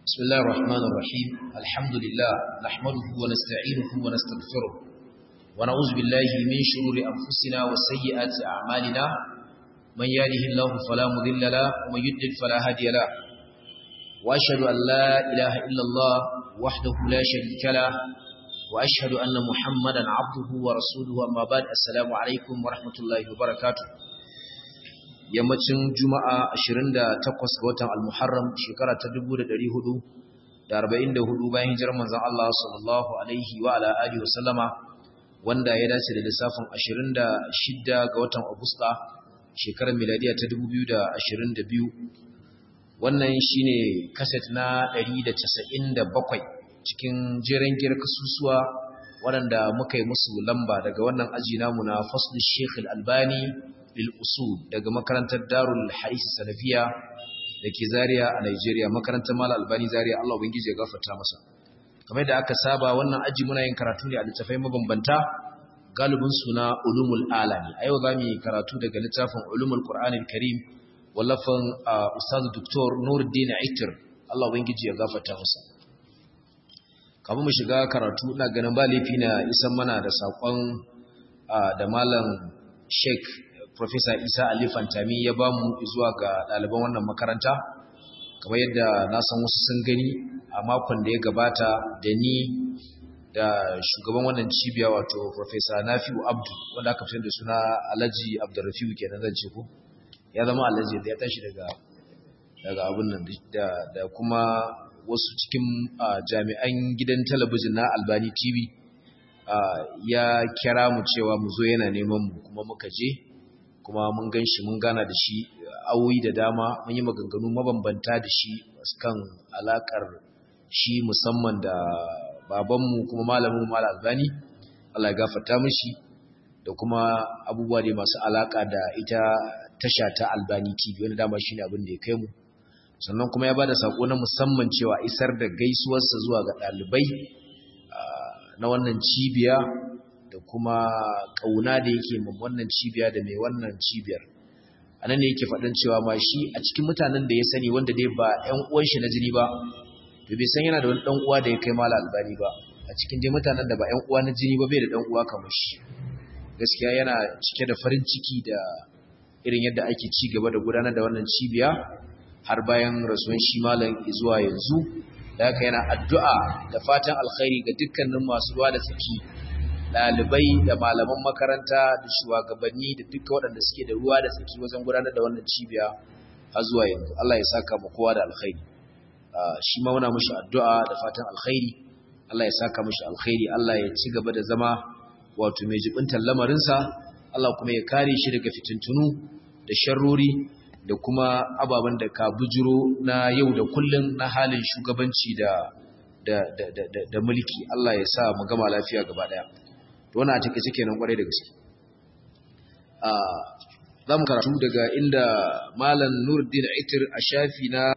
بسم الله الرحمن الرحيم الحمد لله نحمده ونستعينه ونستغفره ونعوذ بالله من شرور أنفسنا وسيئات أعمالنا من يهده الله فلا مضل له ومن يضلل فلا هادي له وأشهد أن لا إله إلا الله وحده لا شريك له وأشهد أن محمدا عبده ورسوله أما بعد السلام عليكم ورحمة الله وبركاته yammacin juma'a 28 ga watan al-muharram shekara ta 1444 bayan hijirar manzon Allah sallallahu alaihi wa ala alihi wa sallama wanda ya dace da lissafin 26 ga watan agusta shekarar miladiya ta 2022 wannan shine kaset na 197 cikin jeren girkasusuwa waɗanda muka yi musu lamba daga wannan aji namu na fasl Sheikh Al-Albani lil'usul daga makarantar darul harisi salafiya da ke zariya a Nigeria makarantar mala albani zariya Allah ubangiji ya gafarta masa kamar da aka saba wannan aji muna yin karatu ne a littafai mabambanta galibin suna ulumul alami a yau za mu yi karatu daga littafin ulumul qur'anil karim wallafin ustaz doktor nuruddin aitir Allah ubangiji ya gafarta masa kamar mu shiga karatu ina ganin ba laifi na isan mana da sakon da malam sheikh Profesa Isa Ali Fantami ya ba mu zuwa ga ɗaliban wannan makaranta, kamar yadda na san wasu sun gani a makon da ya gabata da ni da shugaban wannan cibiya wato Profesa Nafi'u Abdu wanda aka fi da suna Alhaji Abdurrafiu kenan zan ce ko ya zama Alhaji da ya tashi daga daga abun nan da da kuma wasu cikin jami'an gidan talabijin na Albani TV ya kira mu cewa mu zo yana neman mu kuma muka je kuma mun gan shi mun gana da shi awoyi da dama mun yi maganganu mabambanta da shi kan alakar shi musamman da babanmu kuma malamin mala albani Allah ya gafarta mishi da kuma abubuwa da masu alaka da ita tasha ta albani tv wanda dama shine abin da ya kai mu sannan kuma ya bada sako na musamman cewa isar da gaisuwarsa zuwa ga ɗalibai na wannan cibiya da kuma kauna da yake min wannan cibiya da mai wannan cibiyar anan ne yake faɗin cewa ma shi a cikin mutanen da ya sani wanda dai ba ƴan uwan shi na jini ba to bai san yana da wani dan uwa da ya kai mala albani ba a cikin dai mutanen da ba ƴan uwa na jini ba bai da dan uwa kamar shi gaskiya yana cike da farin ciki da irin yadda ake ci gaba da gudanar da wannan cibiya har bayan rasuwan shi malam zuwa yanzu da haka yana addu'a da fatan alkhairi ga dukkanin masu ruwa da tsaki ɗalibai da malaman makaranta da shugabanni da duka waɗanda suke da ruwa da tsaki wajen gudanar da wannan cibiya har zuwa yanzu Allah ya saka mu kowa da alkhairi shi ma muna mushi addu'a da fatan alkhairi Allah ya saka mushi alkhairi Allah ya ci gaba da zama wato mai jibintar lamarinsa Allah kuma ya kare shi daga fitintunu da sharrori da kuma ababen da ka bujiro na yau da kullum na halin shugabanci da da da da, da mulki Allah ya sa mu gama lafiya gaba daya to wannan a take suke nan kwarai da gaske a zamu karatu daga inda malam Nuruddin Aitir a shafi na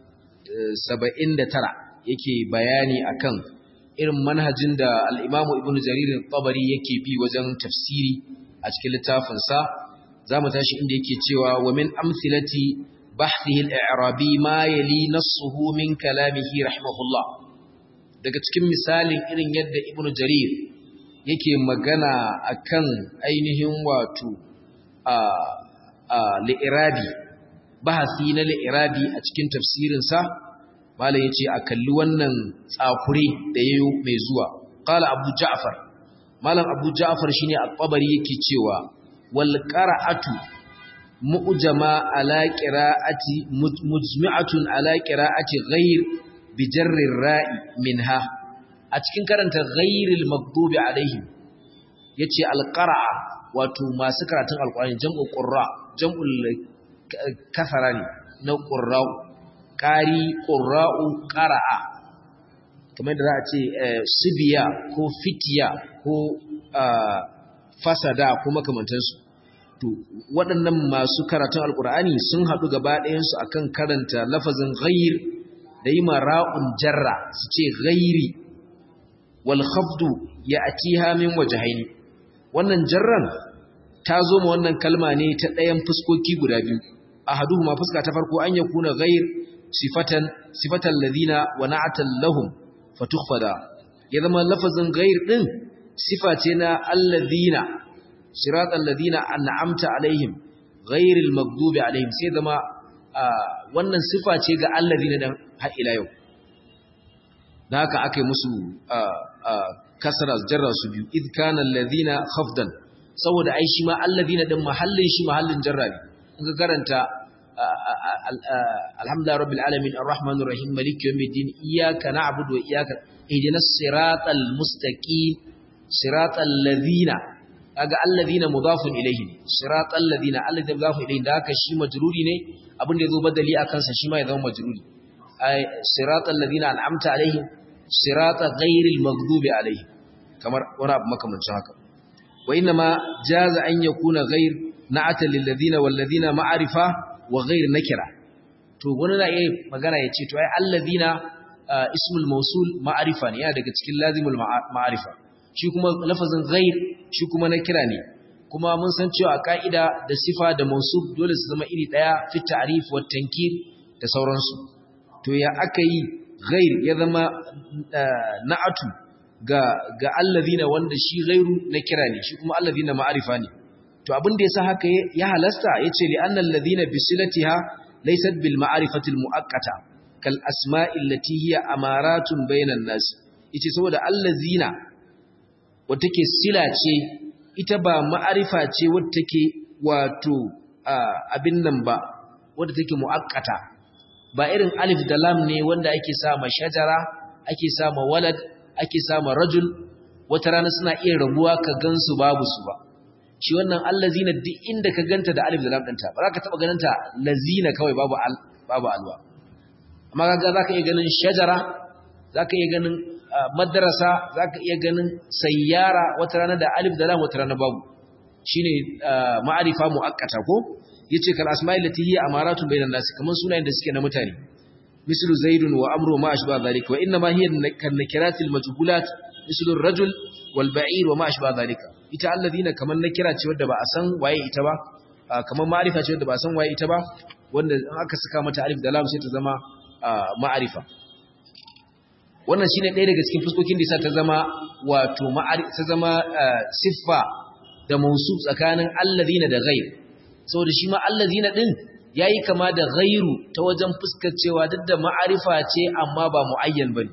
79 yake bayani akan irin manhajin da al-Imam Ibn Jarir al-Tabari yake bi wajen tafsiri a cikin littafin sa zamu tashi inda yake cewa wa min amthilati bahthihi al-i'rabi ma yali nassuhu min kalamihi rahimahullah daga cikin misalin irin yadda Ibn Jarir yake magana akan ainihin wato a a li'irabi bahasi na li'irabi a cikin tafsirinsa malai yace a kalli wannan tsakure da yayo mai zuwa qala abu ja'far malam abu ja'far shine at-tabari yake cewa wal qira'atu mu'jama ala qira'ati mujmi'atun ala qira'ati ghayr bi jarri ra'i minha a cikin karanta ghairil maghdubi alaihim yace alqara'a wato masu karatun alqur'ani jam'u qurra jam'ul kasara ne na qurra qari qurra'u qara'a kamar da za a ce sibiya ko fitiya ko fasada ko makamantansu to waɗannan masu karatun alqur'ani sun haɗu gaba ɗayansu akan karanta lafazin ghair da yi mara'un jarra su ce ghairi walhafdu ya atiha min wajahaini wannan jarran ta zo ma wannan kalma ne ta ɗayan fuskoki guda biyu ahaduhuma fuska ta farko an yakuna ghair sifatan sifatan ladina wa na'atan lahum fatukhfada ya zama lafazin ghair din sifa ce na alladhina siratal ladina an'amta alaihim ghairil maghdubi alaihim sai zama wannan sifa ce ga alladhina dan har ila yau da haka akai musu kasra jarra su biyu id kana alladhina khafdan saboda ai shi ma alladhina din mahallin shi mahallin jarra ne in ka karanta alhamdulillah rabbil alamin arrahmanir rahim maliki yawmiddin iyyaka na'budu wa iyyaka ihdinas siratal mustaqim siratal ladina kaga alladhina mudafun ilayhi siratal ladina alladhina mudafun ilayhi da haka shi majruri ne abin da yazo badali akan sa shi ma ya zama majruri ay siratal ladina an'amta alaihim sirata ghairil maghdubi alaihim kamar wani abu makamancin haka wa inna ma jaza an yakuna ghair na'ata lil ladina wal ladina ma'rifa wa ghair nakira to wani na iya magana ya ce to ai alladhina ismul mawsul ma'rifa ne yana daga cikin lazimul ma'rifa shi kuma lafazin ghair shi kuma nakira ne kuma mun san cewa ka'ida da sifa da mawsuf dole su zama iri daya fi ta'rif wa tankir da sauransu to ya aka yi ghair ya zama na'atu ga ga alladhina wanda shi ghairu nakira ne shi kuma alladhina ma'rifa ne to abin da yasa haka ya halasta yace li annal ladina bisilatiha laysat bil ma'rifati al muakkata kal asma'i allati hiya amaratun bainan nas yace saboda allazina wata take sila ce ita ba ma'arifa ce wadda take wato abin nan ba wadda take muakkata ba irin alif da lam ne wanda ake sa ma shajara ake sa ma walad ake sa ma rajul wata rana suna iya rabuwa ka gansu babu su ba shi wannan allazina duk inda ka ganta da alif da lam ɗinta ba za ka taɓa ganinta lazina kawai babu al babu alwa amma kaga za ka iya ganin shajara za ka iya ganin madrasa za ka iya ganin sayyara wata rana da alif da lam wata rana babu shine ma'arifa muakkata ko yace kal asma'il lati hiya amaratun bainan nas kaman sunayen da suke na mutane mislu zaidun wa amru ma ashba dhalika wa inna ma hiya kan nakiratil majhulat mislu ar-rajul wal ba'ir wa ma ashba dhalika ita alladhina kaman nakira ce wadda ba a san waye ita ba kaman ma'arifa ce wadda ba a san waye ita ba wanda in aka saka mata alif da lam sai ta zama ma'arifa wannan shine ɗaya daga cikin fuskokin da yasa ta zama wato ma'arifa ta zama siffa da mausuf tsakanin alladhina da ghair saboda shi ma allazina din yayi kama da ghairu ta wajen fuskar cewa duk da ma'arifa ce amma ba muayyan bane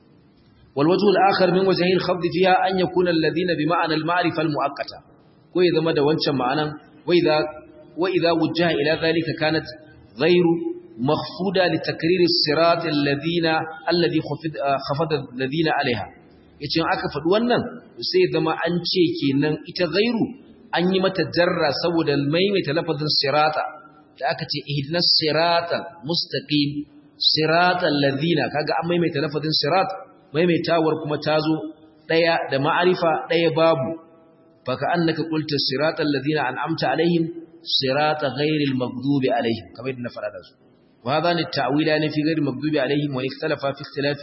wal wajhu al akhar min wajhi al khafd fiha an yakuna allazina bi ma'ana al ma'rifa al muakkata ko ya zama da wancan ma'anan wa idha wa idha wujjaha ila dhalika kanat ghairu makhfuda li takrir as sirat alladhina alladhi khafada alladhina alaiha yace aka faɗi wannan sai zama an ce kenan ita ghairu an yi mata jarra saboda maimaita lafazin sirata da aka ce ihdinas siratal mustaqim siratal ladina kaga an maimaita lafazin sirat maimaitawar kuma tazo daya da ma'arifa daya babu faka annaka qulta siratal ladina an'amta alaihim sirata ghairil maghdubi alaihim kamar yadda na fara da su wa hadha ni ta'wilani fi ghairil maghdubi alaihim wa ikhtalafa fi ikhtilafi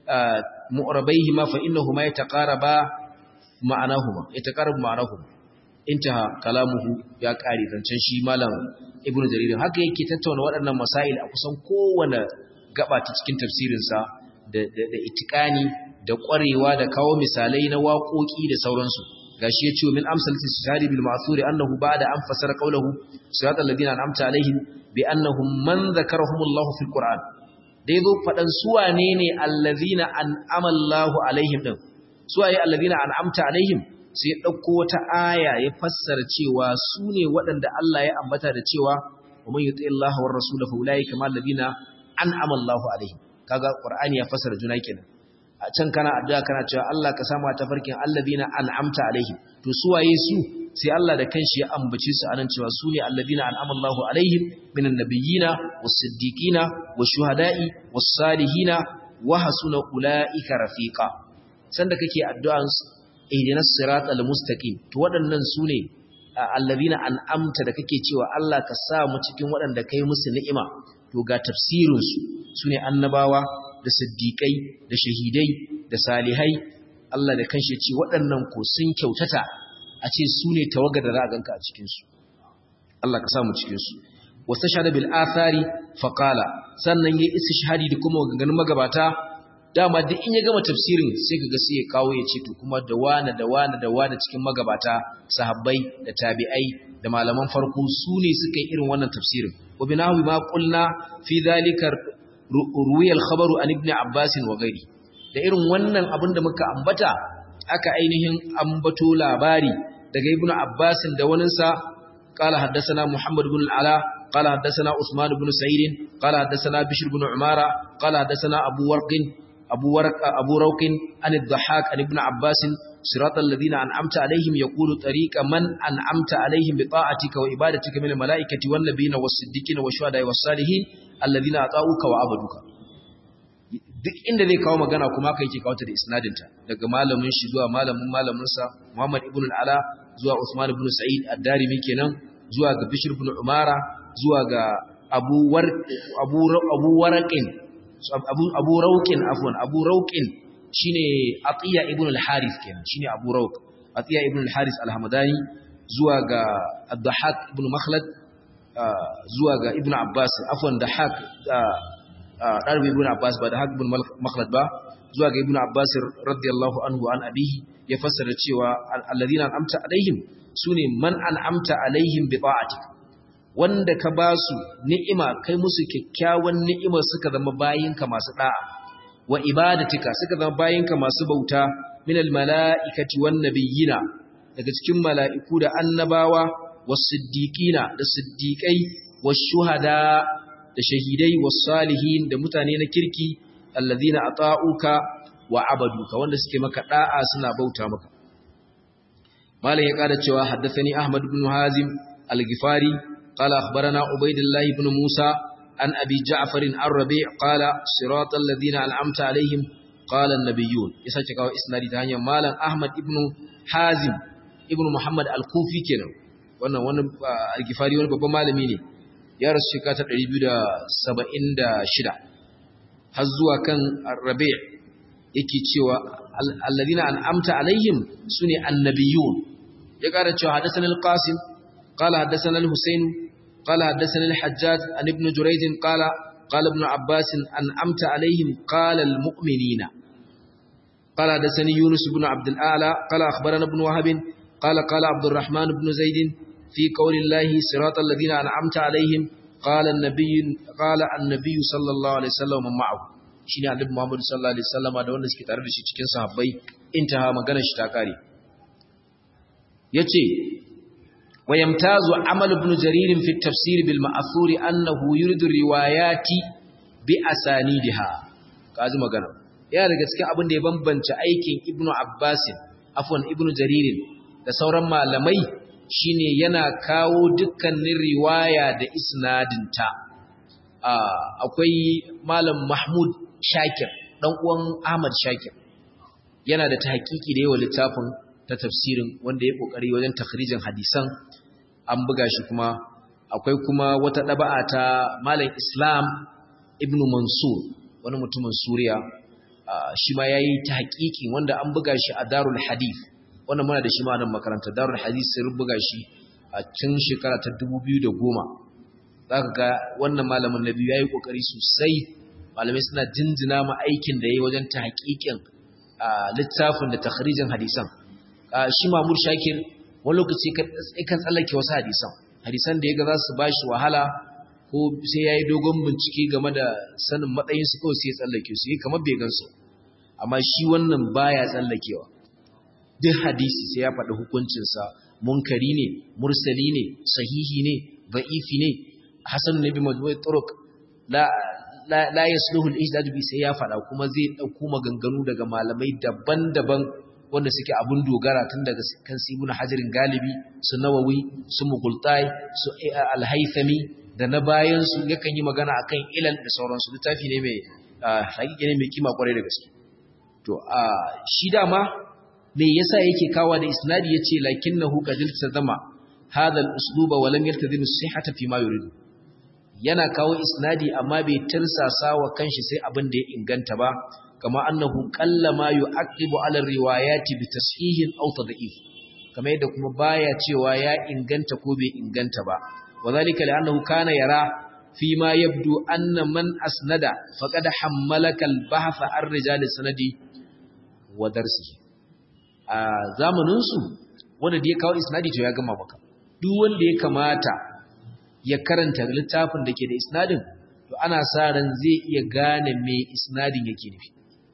mu'rabayhima fa innahuma yataqaraba ma'anahuma yataqarabu ma'anahuma intaha kalamuhu ya kare zancen shi malam ibnu jarir haka yake tattauna waɗannan masail a kusan kowane gaba ta cikin tafsirin sa da da itikani da ƙwarewa da kawo misalai na waƙoƙi da sauransu gashi yace min amsalati sari bil ma'thuri annahu ba'da an fasara qawluhu siratal ladina an'amta alaihim bi annahum man dhakarahumullahu fil qur'an da yazo fadan su wane ne allazina an'ama Allahu alaihim din su waye allazina an'amta alaihim sai ɗauko wata aya ya fassara cewa su ne waɗanda Allah ya ambata da cewa wa man yuti Allah war rasul fa ulai kama alladina an'ama Allahu alaihim kaga Qur'ani ya fassara juna kenan a can kana addu'a kana cewa Allah ka samu ta farkin alladina an'amta alaihim to su waye su sai Allah da kanshi ya ambace su anan cewa su ne alladina an'ama Allahu alaihim minan nabiyina was-siddiqina wash-shuhada'i was-salihina wa hasuna ulaika rafiqa sanda kake addu'an ihdinas siratal mustaqim to waɗannan sune allazina an'amta da kake cewa Allah ka sa mu cikin waɗanda kai musu ni'ima to ga tafsirin su sune annabawa da siddiqai da shahidai da salihai Allah da kanshi ya ce waɗannan ko sun kyautata a ce sune tawaga da za a ganka a cikin su Allah ka sa mu cikin su wastashhada bil athari faqala sannan yayi istishhadi da kuma gangan magabata dama duk in ya gama tafsirin sai kaga sai ya kawo ya ce to kuma da wani da wani da wani cikin magabata sahabbai da tabi'ai da malaman farko su ne suka yi irin wannan tafsirin wa binahu ma qulna fi dhalika ruwiya al-khabaru an ibn abbas wa ghairi da irin wannan abin da muka ambata aka ainihin ambato labari daga ibn abbas da waninsa قال حدثنا محمد بن العلاء قال حدثنا عثمان بن سعيد قال حدثنا بشر بن عمارة قال حدثنا أبو ورق أبو ورق أبو روق عن الضحاك عن ابن عباس صراط الذين أنعمت عليهم يقول طريق من أنعمت عليهم بطاعتك وإبادتك من الملائكة والنبيين والصديقين والشهداء والصالحين الذين أطاعوك وعبدوك duk inda zai kawo magana kuma kai yake kawo ta da isnadinta daga malamin shi zuwa malamin malaminsa Muhammad ibn al-Ala zuwa Usman ibn Sa'id ad-Darimi kenan zuwa ga Bishr ibn Umara zuwa ga Abu War Abu Abu Waraqin Abu Abu Rauqin afwan Abu Rauqin shine Atiya ibn al-Harith kenan shine Abu Rauq Atiya ibn al-Harith al-Hamadani zuwa ga Ad-Dahhak ibn Makhlad zuwa ga Ibn Abbas afwan Dahhak Darbi ibn Abbas ba Dahhak ibn Makhlad ba zuwa ga Ibn Abbas radiyallahu anhu an abihi ya fassara cewa alladhina an'amta alaihim sune man an'amta alaihim bi ta'atik wanda ka ba su ni'ima kai musu kyakkyawan ni'imar suka zama bayinka masu da'a wa ibadatika suka zama bayinka masu bauta minal mala'ikati wan nabiyina daga cikin mala'iku da annabawa was siddiqina da siddiqai was shuhada da shahidai was salihin da mutane na kirki alladhina ata'uka wa abaduka wanda suke maka da'a suna bauta maka malam ya kada cewa haddathani ahmad ibn hazim al-ghifari qala akhbarana ubaydullah ibn musa an abi ja'far ar-rabi' qala siratal ladina an'amta alaihim qala an-nabiyyun isa ce kawo isnadi ta hanyar malam ahmad ibn hazim ibn muhammad al-kufi kenan wannan wannan al-ghifari wani babban malami ne ya rasu shekara ta 276 har zuwa kan rabi' yake cewa alladina an'amta alaihim sune annabiyun ya kara cewa hadathana al-qasim qala hadathana al-husayn qala hadathana al-hajjaj an ibn jurayj qala qala ibn abbas an'amta alaihim qala al-mu'minina qala hadathani yunus ibn abd al-a'la qala akhbarana ibn wahab qala qala abd الرحمن بن زيد في قول الله صراط الذين أنعمت عليهم قال النبي قال النبي صلى الله عليه وسلم معه shine annabi Muhammad sallallahu alaihi wasallam da wanda suke tare da shi cikin sahabbai intaha magana shi ta kare yace wayamtazu amal ibn jarir fi tafsir bil ma'thur annahu yuridu riwayati bi asanidiha kaji magana yana daga cikin abin da ya bambanta aikin ibnu abbas afwan ibnu jarir da sauran malamai shine yana kawo dukkanin riwaya da isnadinta akwai malam mahmud shakir dan uwan ahmad shakir yana da tahqiqi da yawa littafin ta tafsirin wanda ya kokari wajen takhrijin hadisan an buga shi kuma akwai kuma wata daba'a ta malam islam ibnu mansur wani mutumin suriya shi ma yayi tahqiqi wanda an buga shi a darul hadith wannan muna da shi ma nan makaranta darul hadith sai rubuga shi a cikin shekara ta 2010 zaka ga wannan malamin nabi yayi kokari sosai malamai suna jinjina ma aikin da yayi wajen tahqiqin littafin da takhrijin hadisan shi Mamur Shakir wani lokaci kan tsallake wasu hadisan hadisan da yaga za su bashi wahala ko sai yayi dogon bincike game da sanin matsayin su ko sai ya tsallake su kamar bai gansu amma shi wannan baya tsallakewa duk hadisi sai ya faɗi hukuncinsa munkari ne mursali ne sahihi ne da'ifi ne hasan ne bi majmu'i turuq la la la yasluhu al-ijdad bi sai ya faɗa kuma zai dauko maganganu daga malamai daban-daban wanda suke abun dogara tun daga kan sibuna hajarin galibi su nawawi su mughultai su al-haythami da na bayan su yakan yi magana akan ilal da sauransu littafi ne mai hakiki ne mai kima kwarai da gaske to a shi dama me yasa yake kawa da isnadi yace lakinnahu qadil tazama hadha al-usluba wa lam yaltazim as-sihhata fi ma yuridu yana kawo isnadi amma bai tirsasa wa kanshi sai abin da ya inganta ba kama annahu qallama yu'aqibu ala riwayati bi tashihin aw tad'if kamar yadda kuma baya cewa ya inganta ko bai inganta ba wadhalika li'annahu kana yara fi ma yabdu anna man asnada faqad hammalaka al-bahth ar-rijal sanadi wa darsihi a zamanin su wanda da ya kawo isnadi to ya gama maka duk wanda ya kamata ya karanta littafin da ke da isnadin to ana sa ran zai iya gane me isnadin yake nufi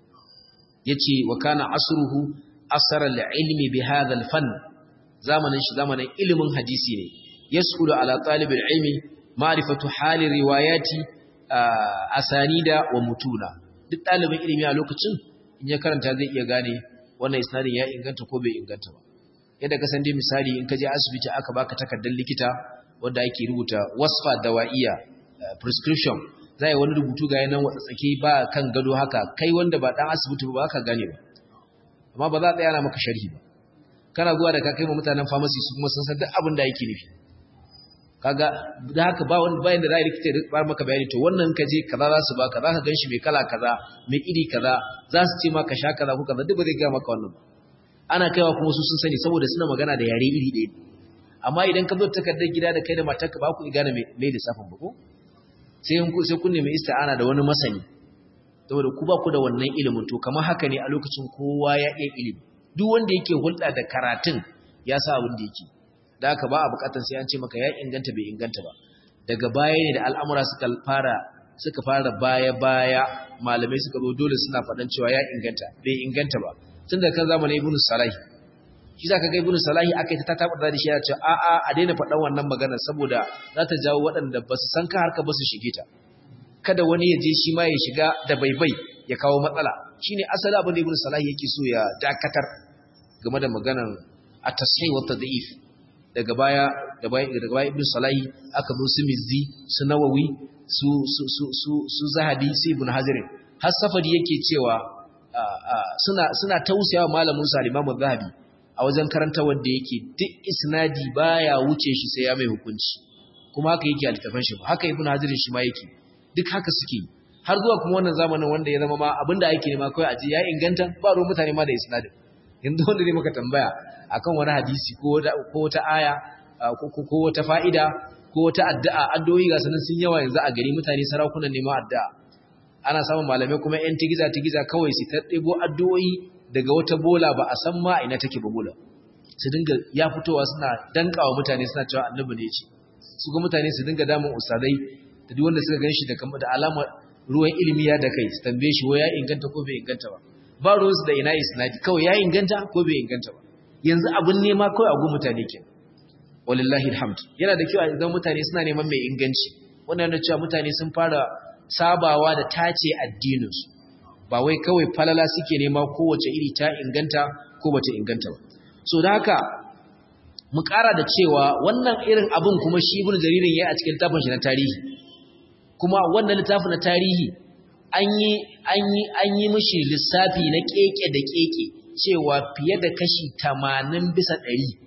yace wa kana asruhu asara al-ilmi bi hadha al-fan zamanin shi zamanin ilimin hadisi ne yasulu ala talibul ilmi ma'rifatu hali riwayati asanida wa mutuna duk dalibin ilimi a lokacin in ya karanta zai iya gane wannan isnadin ya inganta ko bai inganta ba yadda ka san dai misali in ka je asibiti aka baka takardar likita wanda ake rubuta wasfa dawaiya prescription za yi wani rubutu ga yanan watsatsake ba kan gado haka kai wanda ba dan asibiti ba ka gane ba amma ba za a tsaya na maka sharhi ba kana zuwa da ka kai ma mutanen pharmacy su kuma sun san duk abin da yake nufi kaga da haka ba wani bayan da za a likita ya ba maka bayani to wannan ka je kaza za su baka za ka gan shi mai kala kaza mai iri kaza za su ce maka sha kaza ko kaza duk ba zai gaya maka wannan ana kaiwa kuma su sun sani saboda suna magana da yare iri ɗaya amma idan ka zo takardar gida da kai da matarka ba ku gane mai lissafin ba ko sai sai kun nemi ista'ana da wani masani saboda ku ba ku da wannan ilimin to kamar haka ne a lokacin kowa ya iya ilimi duk wanda yake hulɗa da karatun ya sa abin da yake da haka ba a bukatar sai an ce maka ya inganta bai inganta ba daga baya ne da al'amura suka fara suka fara baya baya malamai suka zo dole suna faɗan cewa ya inganta bai inganta ba tun da kan zamanin ibnu salahi shi zaka ga ibnu salahi akai ta tabar da shi ya ce a a a daina faɗan wannan magana saboda za ta jawo waɗanda ba su san ka harka ba su shige ta kada wani ya je shi ma ya shiga da baibai ya kawo matsala shine asali abin da ibnu salahi yake so ya dakatar game da maganar at-tasahih wa tad'if daga baya da baya daga baya ibnu salahi aka zo su mizzi su nawawi su su su su, su zahabi su ibnu hazir har safari yake cewa suna suna tausayawa malamin sa Imam Zahabi a wajen karanta wanda yake duk isnadi baya wuce shi sai ya mai hukunci kuma haka yake altafan shi haka Ibn Hazir shi ma yake duk haka suke har zuwa kuma wannan zamanin wanda ya zama ma abinda ake nema kai aje ya inganta ba ruwan mutane ma da isnadin yanzu wanda ne maka tambaya akan wani hadisi ko ko wata aya ko wata fa'ida ko wata addu'a addu'o'i ga sanan sun yawa yanzu a gari mutane sarakunan neman addu'a ana samun malamai kuma ‘yan tigiza-tigiza kawai su ta ɗebo addu'o'i daga wata bola ba a san ma ina take ba bola su dinga ya fitowa suna dankawa mutane suna cewa annabi ne ce su ga mutane su dinga damun ustadai da duk wanda suka gan shi da alamar ruwan ilimi ya da kai su tambaye shi wa ya inganta ko bai inganta ba ba ruwansu da ina isnadi kawai ya inganta ko bai inganta ba yanzu abin nema kawai a gun mutane ke walillahi alhamd yana da kyau a idan mutane suna neman mai inganci wannan na cewa mutane sun fara sabawa da tace addininsu ba wai kawai falala suke nema kowace iri ta inganta ko bata inganta ba so da haka mu ƙara da cewa wannan irin abin kuma shi ibn jaririn yayi a cikin littafin shi na tarihi kuma wannan littafin na tarihi an yi an yi an yi mishi lissafi na keke da keke cewa fiye da kashi 80 bisa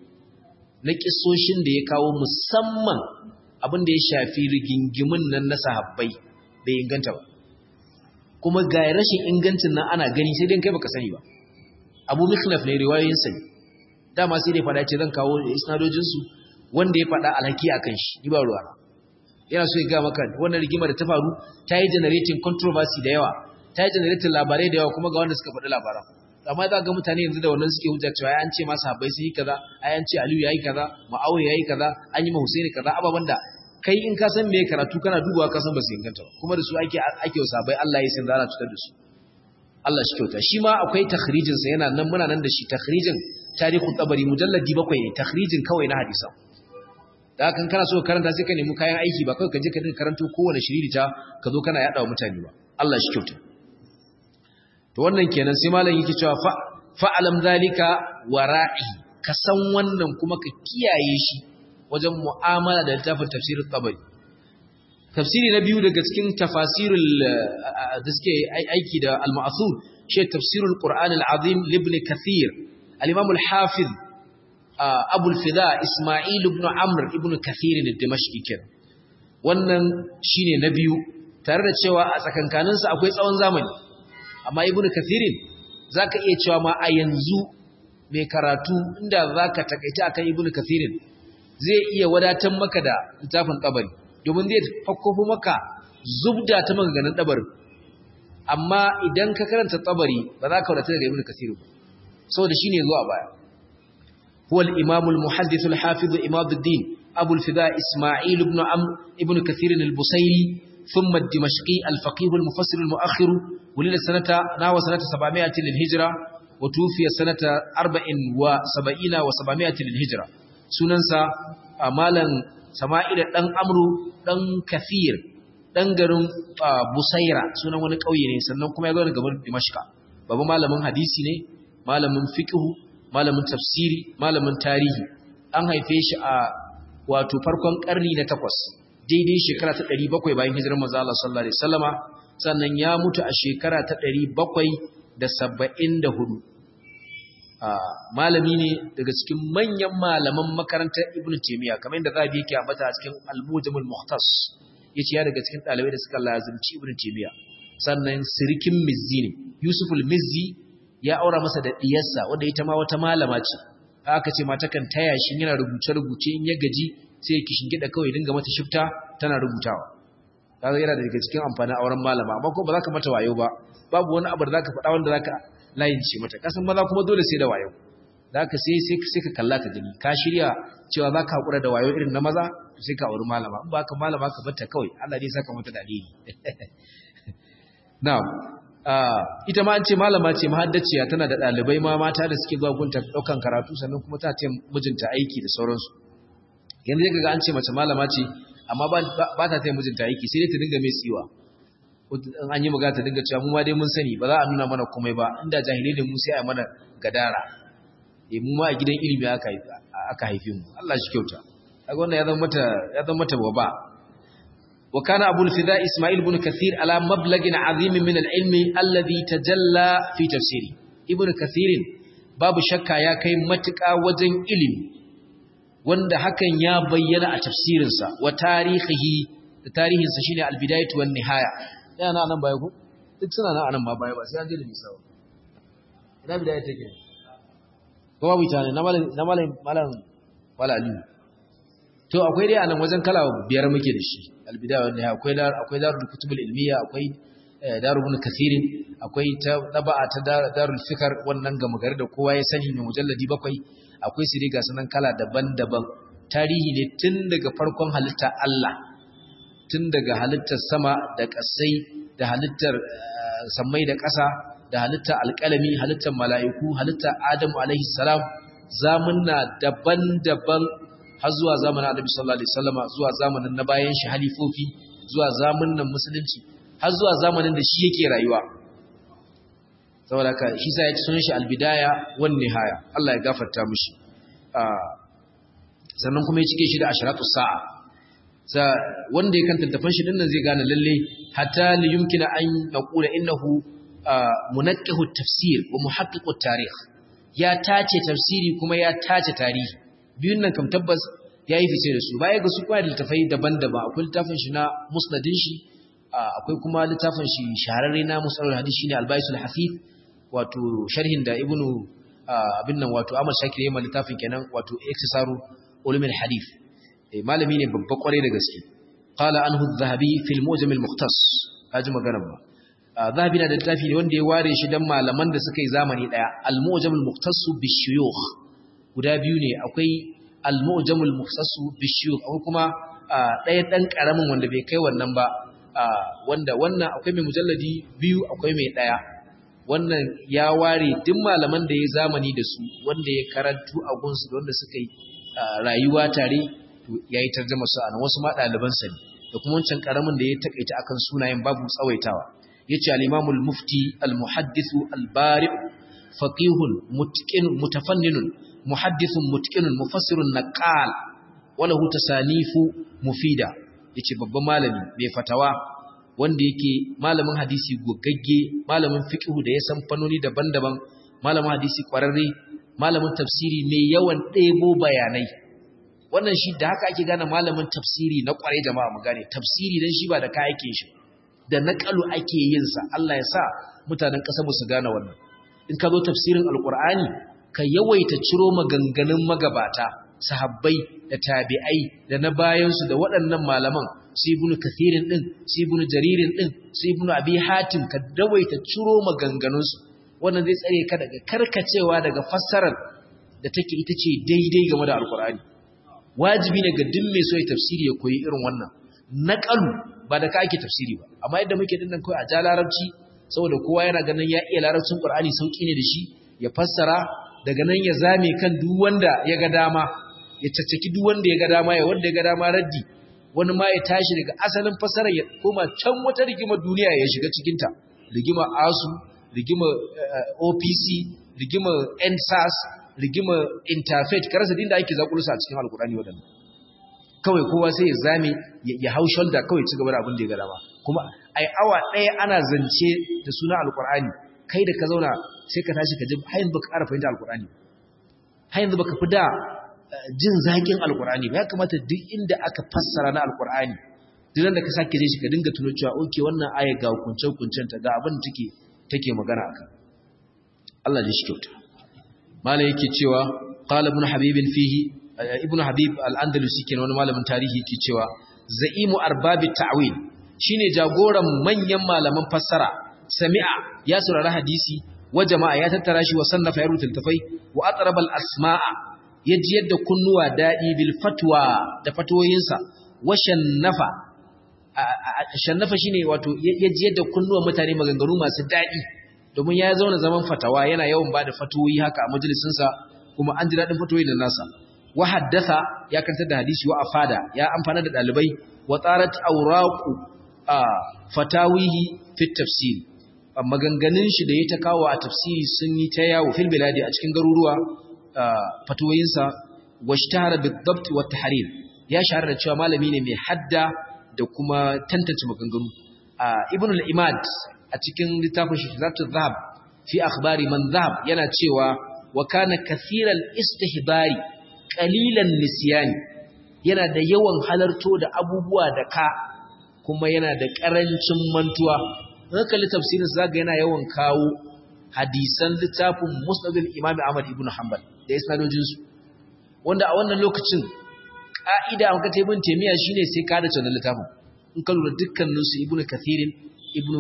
100 na kissoshin da ya kawo musamman abin da ya shafi rigingimin nan na sahabbai bai inganta ba kuma ga rashin ingancin nan ana gani sai dai kai baka sani ba Abu Mikhlaf ne riwayoyin sa dama sai dai fada ce zan kawo isnadojin su wanda ya fada alhaki akan shi ni ba ruwa yana so ya ga maka wannan rigima da ta faru ta yi generating controversy da yawa ta yi generating labarai da yawa kuma ga wanda suka faɗi labaran amma za ga mutane yanzu da wannan suke hujja cewa an ce ma sahabbai sun yi kaza ai an ce Aliyu yayi kaza Muawiya yayi kaza an yi ma Husaini kaza ababan da kai in ka san me karatu kana dubawa ka san ba su inganta ba kuma da su ake ake sabai Allah ya san zara tutar da su Allah shi kyauta shi ma akwai takhrijin sa yana nan muna nan da shi takhrijin tarihu tabari mujalladi bakwai ne takhrijin kawai na hadisan da kan kana so karanta sai ka nemi kayan aiki ba kawai ka je ka dinga karanto kowane shiriri ta ka zo kana yada wa mutane ba Allah shi kyauta to wannan kenan sai malam yake cewa fa fa'alam zalika wara'i ka san wannan kuma ka kiyaye shi wajen mu'amala da littafin tafsirin tabari tafsiri na biyu daga cikin tafasirul da suke aiki da al-ma'thur shi tafsirul qur'an al-azim ibn kathir al-imam al-hafiz abu al-fida isma'il ibn amr ibn kathir al-dimashqi kenan wannan shine na biyu tare da cewa a tsakankanin sa akwai tsawon zamani amma ibn kathirin zaka iya cewa ma a yanzu mai karatu inda zaka takaita akan ibn kathirin zai iya wadatar maka da littafin kabari domin zai fakkofo maka zubda ta maganganun dabarin amma idan ka karanta tabari ba za ka wadata daga ibn kasir ba saboda shine zuwa baya huwa al-imam al-muhaddith al-hafiz imaduddin abu al-fida isma'il ibn amr ibn kathir al-busayri thumma ad-dimashqi al-faqih al-mufassir al-mu'akhir wulida sanata nawa sanata 700 lil-hijra wa tufiya sanata 40 wa 70 wa 700 lil-hijra sunansa malan sama'ila dan amru dan kathir dan garin Busaira sunan wani ƙauye ne sannan kuma ya zo daga Dimashqa babu malamin hadisi ne malamin fiqh malamin tafsiri malamin tarihi an haife shi a wato farkon karni na 8 daidai shekara ta 700 bayan hijirar manzo Allah sallallahu alaihi wasallama sannan ya mutu a shekara ta 774 malami ne daga cikin manyan malaman makarantar Ibn Taymiyyah kamar yadda Zabi yake ambata a cikin Al-Mujamul Mukhtas yace ya daga cikin dalibai da suka lazimci Ibn Taymiyyah sannan sirikin Mizzi ne Yusuf al-Mizzi ya aura masa da diyarsa wanda ita ma wata malama ce aka ce mata kan taya shi yana rubuce rubuce in ya gaji sai ya kishingida kawai dinga mata shifta tana rubutawa kaga yana daga cikin amfanin auren malama amma ko ba za ka mata wayo ba babu wani abu da za ka faɗa wanda za ka layin ce mata kasan maza kuma dole sai da wayo za ka sai sai ka kalla ka gani ka shirya cewa za ka haƙura da wayo irin na maza sai ka auri malama in ba ka malama ka batta kawai Allah ne saka mata dalili na'am ita ma an ce malama ce mahaddaciya tana da ɗalibai ma mata da suke zuwa gunta ɗaukan karatu sannan kuma ta ce mijinta aiki da sauransu yanzu ya ga an ce mace malama ce amma ba ta taya mijinta aiki sai dai ta dinga mai tsiwa in an yi magana ta dinga cewa mu ma dai mun sani ba za a nuna mana komai ba inda jahilai ne mu sai a mana gadara eh mu ma a gidan ilimi aka aka haife mu Allah shi kyauta kaga wannan ya zama mata ya zama mata baba wa kana abu al-fida isma'il ibn kathir ala mablagin azim min al-ilm alladhi tajalla fi tafsiri ibn kathir babu shakka ya kai matuƙa wajen ilimi wanda hakan ya bayyana a tafsirinsa wa tarihihi da tarihinsa shine al-bidayatu wan nihaya yana nan baya ku duk suna nan anan ma baya ba sai an je da nisa ba ina bidaya take ko babu ita ne na malam na malam malam wala ali to akwai dai anan wajen kala biyar muke da shi al-bidaya wan nihaya akwai dar akwai darul kutubul ilmiya akwai darul ibn kathirin akwai ta taba'a ta darul fikr wannan ga magari da kowa ya sani mai mujalladi bakwai akwai su riga sanan kala daban-daban tarihi ne tun daga farkon halitta Allah tun daga halittar sama da ƙasai da halittar sammai da ƙasa da halittar alƙalami halittar mala'iku halittar Adamu alaihi salam zamunna daban-daban har zuwa zamanin Annabi sallallahu alaihi wasallama zuwa zamanin na bayan shi halifofi zuwa zamanin musulunci har zuwa zamanin da shi yake rayuwa saboda ka shi sa ya ci sunan shi albidaya wan nihaya Allah ya gafarta mishi sannan kuma ya cike shi da asharatu sa'a sa wanda ya kan tattafan shi dinnan zai gane lalle hatta li yumkina an yaqula innahu munaqqihu tafsir wa muhaqqiqu tarikh ya tace tafsiri kuma ya tace tarihi biyun nan kam tabbas yayi fice da su baya ga su kwa littafai daban-daban akwai littafin shi na musnadin shi akwai kuma littafin shi shahararre na musalul hadisi shine al-baisul hafif wato sharhin da ibnu abin nan wato Ahmad Shakir yayin littafin kenan wato iktisaru ulumul hadith eh malami ne babba kware da gaske qala anhu adh-dhahabi fi al-mujam al-mukhtas kaji magana ba zahabi na da littafi ne wanda ya ware shi dan malaman da suka yi zamani daya al-mujam al-mukhtas bi-shuyukh guda biyu ne akwai al-mujam al-mukhtas bi-shuyukh akwai kuma daya dan karamin wanda bai kai wannan ba wanda wannan akwai mai mujalladi biyu akwai mai daya wannan ya ware duk malaman da ya zamani da su wanda ya karantu a gunsu da wanda suka yi rayuwa tare ya yi tarjama su a nan wasu ma ɗalibansa ne da kuma wancan ƙaramin da ya taƙaita akan sunayen babu tsawaitawa ya ce al'imamul mufti al-muhaddisu al-bari faƙihun mutafanninun muhaddisun mutƙinun mufassirun naqal wala hu tasanifu mufida yace babban malami mai fatawa wanda yake malamin hadisi gogagge malamin fiqhu da ya san fannoni daban-daban malamin hadisi kwararre malamin tafsiri mai yawan ɗebo bayanai wannan shi da haka ake gane malamin tafsiri na kwarai jama'a mu gane tafsiri dan shi ba da kayakin shi da naqalu ake yin sa Allah ya sa mutanen ƙasar mu su gane wannan in ka zo tafsirin alqur'ani ka yawaita ciro maganganun magabata sahabbai da tabi'ai da na bayansu da waɗannan malaman su ibnu kathirin din su ibnu jaririn din su ibnu abi hatim ka dawaita ciro maganganunsu wannan zai tsare ka daga karkacewa daga fassarar da take ita ce daidai game da alkur'ani wajibi ne ga duk mai so ya tafsiri ya koyi irin wannan naqalu ba da ka ake tafsiri ba amma yadda muke dinnan kai a ja larabci saboda kowa yana ganin ya iya larabcin qur'ani sauki ne da shi ya fassara daga nan ya zame kan duk wanda ya ga dama ya caccaki duk wanda ya ga dama ya wanda ya ga dama raddi wani ma ya tashi daga asalin fassarar ya koma can wata rigimar duniya ya shiga cikinta rigimar asu rigimar opc rigimar ensas rigimar interfaith karasa din da ake zakulusa a cikin alkurani waɗanda kawai kowa sai ya zame ya hau shoulder kawai ci gaba da abin da ya ga dama kuma ai awa ɗaya ana zance da suna alkurani kai da ka zauna sai ka tashi ka ji har yanzu baka ƙara fahimta alkurani har yanzu baka fi da jin zaƙin alkurani ba ya kamata duk inda aka fassara na alkurani duk da ka sake je shi ka dinga tuno cewa oke wannan aya ga hukuncen hukuncen ta ga abin da take take magana akan Allah ya shi kyauta mala yake cewa qala ibn habib fihi ibn habib al-andalusi kenan wani malamin tarihi yake cewa za'imu arbabit ta'wil shine jagoran manyan malaman fassara sami'a ya saurari hadisi wa jama'a ya tattara shi wa sannafa ya rubuta tafai wa atraba al-asma'a yaji yadda kunnuwa dadi bil fatwa da fatoyinsa wa shannafa shannafa shine wato yaji yadda kunnuwa mutane maganganu masu dadi domin ya zauna zaman fatawa yana yawan bada fatoyi haka a majalisinsa kuma an ji daɗin fatoyi da nasa wa haddatha ya karanta da hadisi wa afada ya amfana da ɗalibai wa tsarat auraqu fatawihi fi tafsir maganganun shi da ya ta kawo a tafsiri sun yi ta yawo fil biladi a cikin garuruwa fatoyinsa wa ishtahara bid-dabt wa tahrir ya shahara da cewa malami ne mai hadda da kuma tantance maganganu ibn al-imad a cikin littafin shi zatu zahab fi akhbari man zahab yana cewa wa kana kathiral istihbari qalilan nisyani yana da yawan halarto da abubuwa da ka kuma yana da karancin mantuwa haka tafsirin zaga yana yawan kawo hadisan littafin musnad al-imam Ahmad ibn Hanbal da isnadojin su wanda a wannan lokacin ka'ida an ka taibin temiya shine sai ka da wannan littafin in ka lura dukkanin su ibnu kathirin ibnu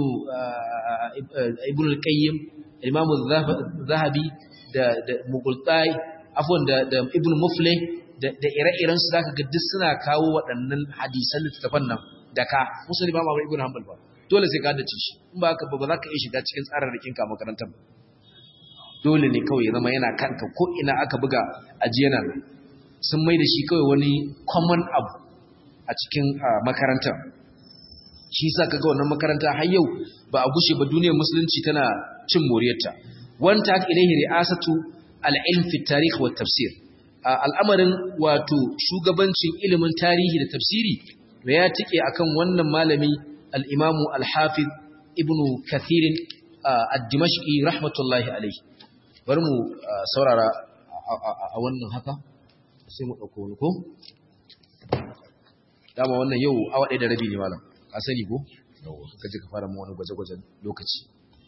ibnu al-qayyim imam az-zahabi da da mughultai afwan da da ibnu muflih da da ire-iren su zaka ga duk suna kawo waɗannan hadisan littafan nan da ka musulmi ba ma ibnu hanbal ba dole sai ka dace shi in ba haka ba za ka iya shiga cikin tsararrakin ka makarantar dole ne kawai ya zama yana kanka ko ina aka buga ajiyana sun mai da shi kawai wani common abu a cikin makarantar shi sa kaga wannan makaranta har yau ba a gushe ba duniyar musulunci tana cin moriyarta wanta ilaihi ri'asatu al-ilm fi tarikh wa tafsir al'amarin wato shugabancin ilimin tarihi da tafsiri to ya tike akan wannan malami al-imamu al-hafiz ibnu kathir ad-dimashqi rahmatullahi alayhi bari mu saurara a wannan haka sai mu dauko wani ko dama wannan yau awa ɗaya da rabi ne malam ka sani ko ka je ka fara mu wani gwaje-gwajen lokaci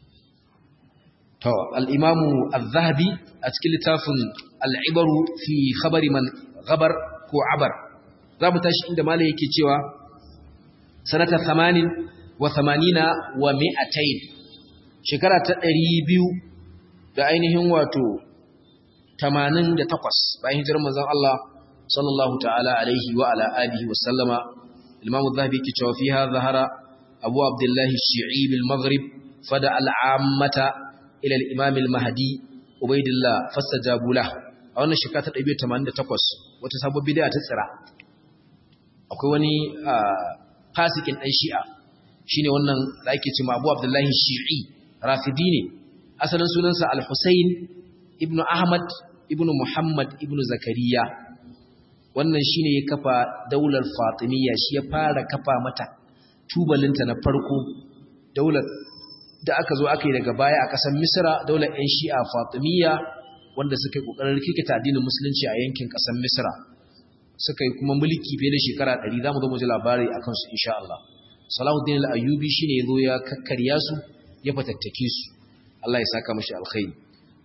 to al-imamu az-zahabi a cikin littafin al-ibaru fi khabari man ghabar ko abar zamu tashi inda malai yake cewa sanata 80 wa 80 wa 200 shekara ta 200 da ainihin wato 88 bayan hijirar manzon Allah sallallahu ta'ala alaihi wa ala alihi wa sallama Imam Az-Zahabi yake cewa fiha zahara Abu Abdullah Shi'i bil Maghrib fada al-ammata ila al-Imam al-Mahdi Ubaydillah fastajabu lahu a wannan shekara ta 188 wata sabon bid'a ta tsira akwai wani fasikin dan Shi'a shine wannan da ake cewa Abu Abdullah Shi'i Rafidi ne asalin sunansa Al-Husayn ibn Ahmad ibn Muhammad ibn Zakariya wannan shine ya kafa daular Fatimiyya shi ya fara kafa mata tubalinta na farko daular da aka zo aka yi daga baya a ƙasar Misra daular ƴan Shi'a Fatimiyya wanda suka yi kokarin rikita addinin musulunci a yankin ƙasar Misra suka yi kuma mulki fiye da shekara 100 zamu zo mu ji labari akan su insha Allah Salahuddin al-Ayyubi shine yazo ya kakkarya su ya fatattake su Allah ya saka mashi alkhairi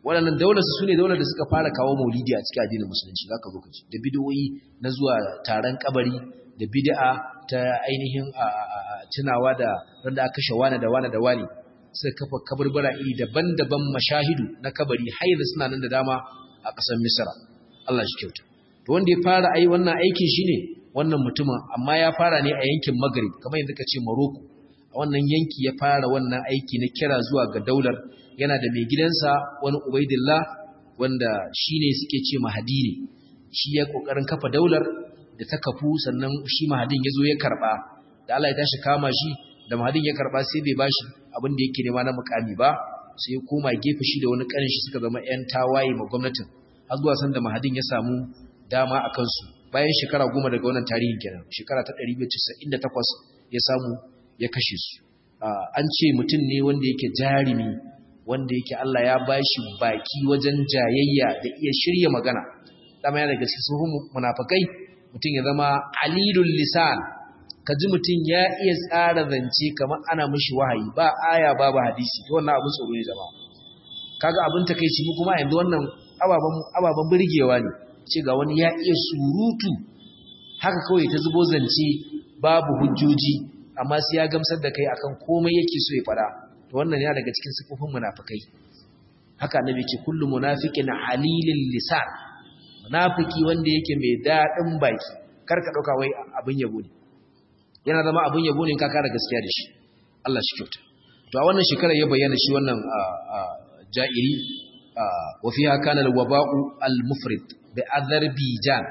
waɗannan daular su ne daular da suka fara kawo maulidi a cikin addinin musulunci zaka zo ka ci da bid'o'i na zuwa taron kabari da bid'a ta ainihin tunawa da wanda aka kashe wani da wani da wani sai kafa kaburbura iri daban-daban mashahidu na kabari har yanzu suna nan da dama a ƙasar Misra Allah shi kyauta to wanda ya fara ai wannan aikin shine wannan mutumin amma ya fara ne a yankin Maghrib kamar yadda kace Morocco a wannan yanki ya fara wannan aiki na kira zuwa ga daular yana da mai gidansa wani Ubaidillah wanda shine suke ce Mahadi ne shi ya kokarin kafa daular da ta kafu sannan shi Mahadin yazo ya karba da Allah ya tashi kama shi da Mahadin ya karba sai bai bashi abin da yake nema na mukami ba sai ya koma gefe shi da wani kanin shi suka zama ƴan tawaye ma gwamnatin har zuwa san da Mahadin ya samu dama a kansu bayan shekara goma daga wannan tarihin kenan shekara ta 198 ya samu ya kashe su an ce mutum ne wanda yake jarimi wanda yake Allah ya bashi baki wajen jayayya da iya shirya magana dama yana daga cikin munafikai mutum ya zama alilul lisan kaji mutum ya iya tsara zance kamar ana mishi wahayi ba aya babu hadisi to wannan abin tsoro ne zama kaga abin takeici mu kuma yanzu wannan ababan ababan burgewa ne ce ga wani ya iya surutu haka kawai ta zubo zance babu hujjoji amma sai ya gamsar da kai akan komai yake so ya fada to wannan ya daga cikin sifofin munafikai haka annabi ce kullu munafiqin halilil lisan munafiki wanda yake mai dadin baki kar ka dauka wai abin yabo ne yana zama abin yabo ne ka kara gaskiya da shi Allah shi kyauta to a wannan shekarar ya bayyana shi wannan ja'iri wa fiha kana al-waba'u al-mufrid bi Azerbaijan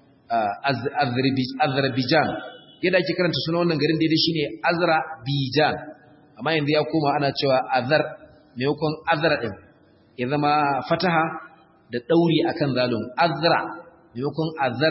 Azerbaijan yadda ake karanta suna wannan garin daidai shine Azerbaijan amma yanzu ya koma ana cewa Azar maimakon Azra din ya zama fataha da dauri akan zalun Azra maimakon Azar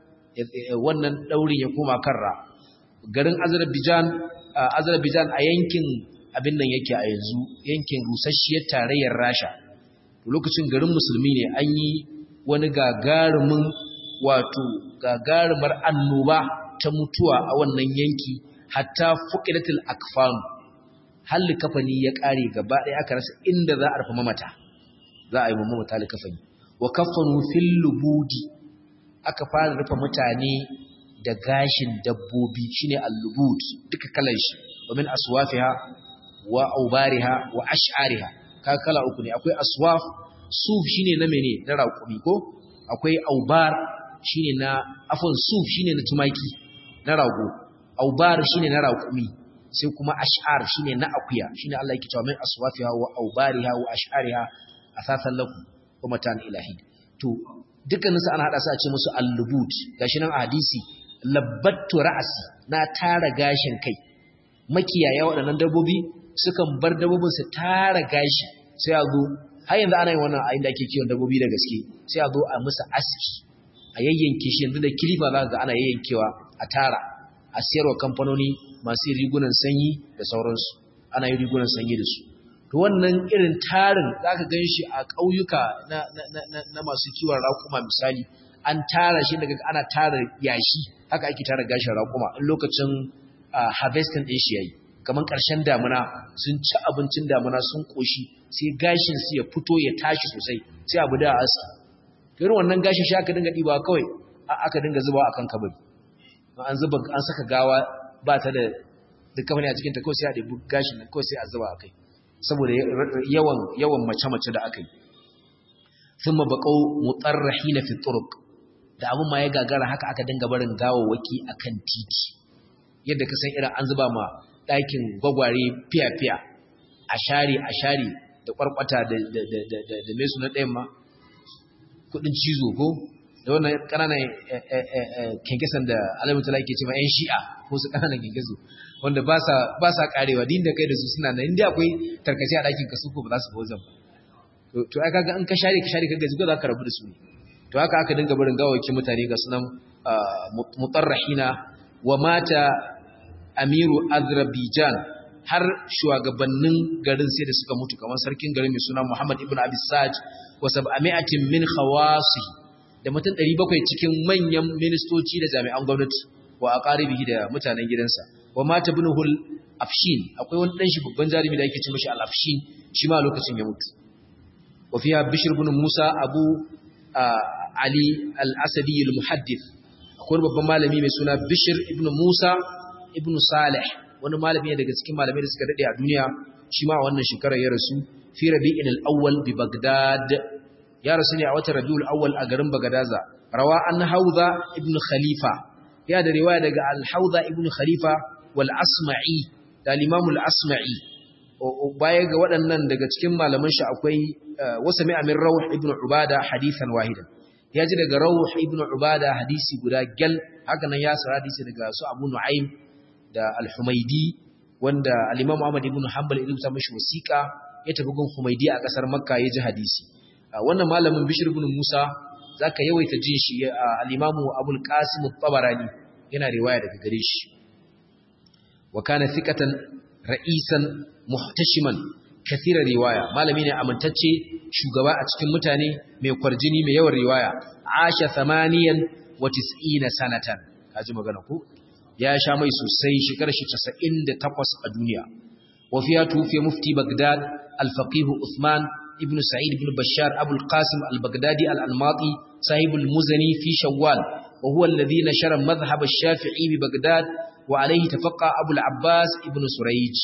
wannan daurin ya koma karra garin Azerbaijan Azerbaijan a yankin abin nan yake a yanzu yankin rusasshiyar tarayyar Rasha lokacin garin musulmi ne an yi wani gagarumin wato gagarumar annoba ta mutuwa a wannan yanki hatta fuqidatul akfan halli kafani ya kare gaba ɗaya aka rasa inda za a rufe mamata za a yi mamata likafani wa kafanu fil lubudi aka fara rufe mutane da gashin dabbobi shine al-lubud duka kalan shi wa min aswafiha wa aubariha wa ash'ariha ka kala uku ne akwai aswaf suf shine na mene na raƙumi ko akwai aubar shine na afon suf shine na tumaki na rago aubar shine na raƙumi sai kuma ash'ar shine na akuya shine Allah yake cewa min aswafiha wa aubariha wa ash'ariha asasan lakum wa matan ilahi to dukkanin su ana hada su a ce musu al-lubut gashi nan a hadisi labbattu ra'asi na tara gashin kai makiyaya waɗannan dabbobi sukan bar dabbobin su tara gashi sai a zo har yanzu ana yin wannan a inda ake kiwon dabbobi da gaske sai a zo a musu aski a yayyanke shi yanzu da kilifa za ga ana yayyankewa a tara a siyarwa kamfanoni masu rigunan sanyi da sauransu ana yin rigunan sanyi da su to wannan irin tarin za ka gan shi a ƙauyuka na, masu kiwon raƙuma misali an tara shi daga ana tara yashi haka ake tara gashin raƙuma in lokacin harvesting ɗin shi yayi kamar ƙarshen damuna sun ci abincin damuna sun ƙoshi sai gashin su ya fito ya tashi sosai sai abu da aski irin wannan gashin shi aka dinga ɗiba kawai aka dinga zubawa akan kabari an zuba an saka gawa ba ta da duk ne a cikin ta kawai sai a ɗebi gashin nan kawai sai a zuba akai saboda yawan yawan mace-mace da aka yi thumma baqaw mutarrahina fi turuq da abun ma ya gagara haka aka dinga barin gawawaki akan titi yadda ka san irin an zuba ma ɗakin gwagware fiya-fiya a share a share da kwarkwata da da da da da mai suna ɗayan ma kudin cizo ko da wannan kananan kenkesan da alamutala ke cewa yan shi'a ko su kananan kenkesu wanda ba sa karewa din da kai da su suna nan inda akwai tarkace a ɗakin kasu ko ba za su ba wajen to ai kaga in ka share ka share kaga zuga za ka rabu da su ne to haka aka dinga barin gawakin mutane ga sunan mutarrahina wa mata amiru azerbaijan har shugabannin garin sai da suka mutu kamar sarkin garin mai suna muhammad ibn abi sa'ad wa sab'ami'atin min khawasi da mutum 700 cikin manyan ministoci da jami'an gwamnati wa aqaribihi da mutanen gidansa wa mata ibn hul afshin akwai wani dan shi babban jarumi da yake ce mishi al afshin shi ma lokacin ya mutu wa fiha bishr ibn musa abu ali al-asadi al-muhaddith akwai babban malami mai suna bishr ibn musa ibn salih wani malami ne daga cikin malamai da suka dade a duniya shi ma wannan shekarar ya rasu fi rabi'in al-awwal bi bagdad ya rasu ne a watan rabiul awwal a garin bagadaza rawa an hauza ibn khalifa ya da riwaya daga al-hauza ibn khalifa wal asma'i da al-imam al-asma'i baya ga waɗannan daga cikin malaman shi akwai wasa mai amin rawh ibn ubada hadithan wahidan ya ji daga rawh ibn ubada hadisi guda gal haka nan ya sara hadisi daga su abu nu'aym da al-humaidi wanda al-imam ahmad ibn hanbal ibn ta mishi wasiqa ya tafi gun humaidi a kasar makka ya ji hadisi wannan malamin bishir ibn musa zaka yawaita jin shi al-imam abul qasim at-tabarani yana riwaya daga gare shi wa kana thiqatan ra'isan muhtashiman kathira riwaya malami ne amintacce shugaba a cikin mutane mai kwarjini mai yawan riwaya asha thamaniyan wa tis'ina sanatan kaji magana ko ya sha mai sosai shekarar shi 98 a duniya wa fiya tufi mufti bagdad al-faqih uthman ibn sa'id ibn bashar abu al-qasim al-baghdadi al-almati sahib al-muzani fi shawwal wa huwa alladhi nashara madhhab ash-shafi'i bi bagdad wa alayhi tafaqqa abu al-abbas ibn surayj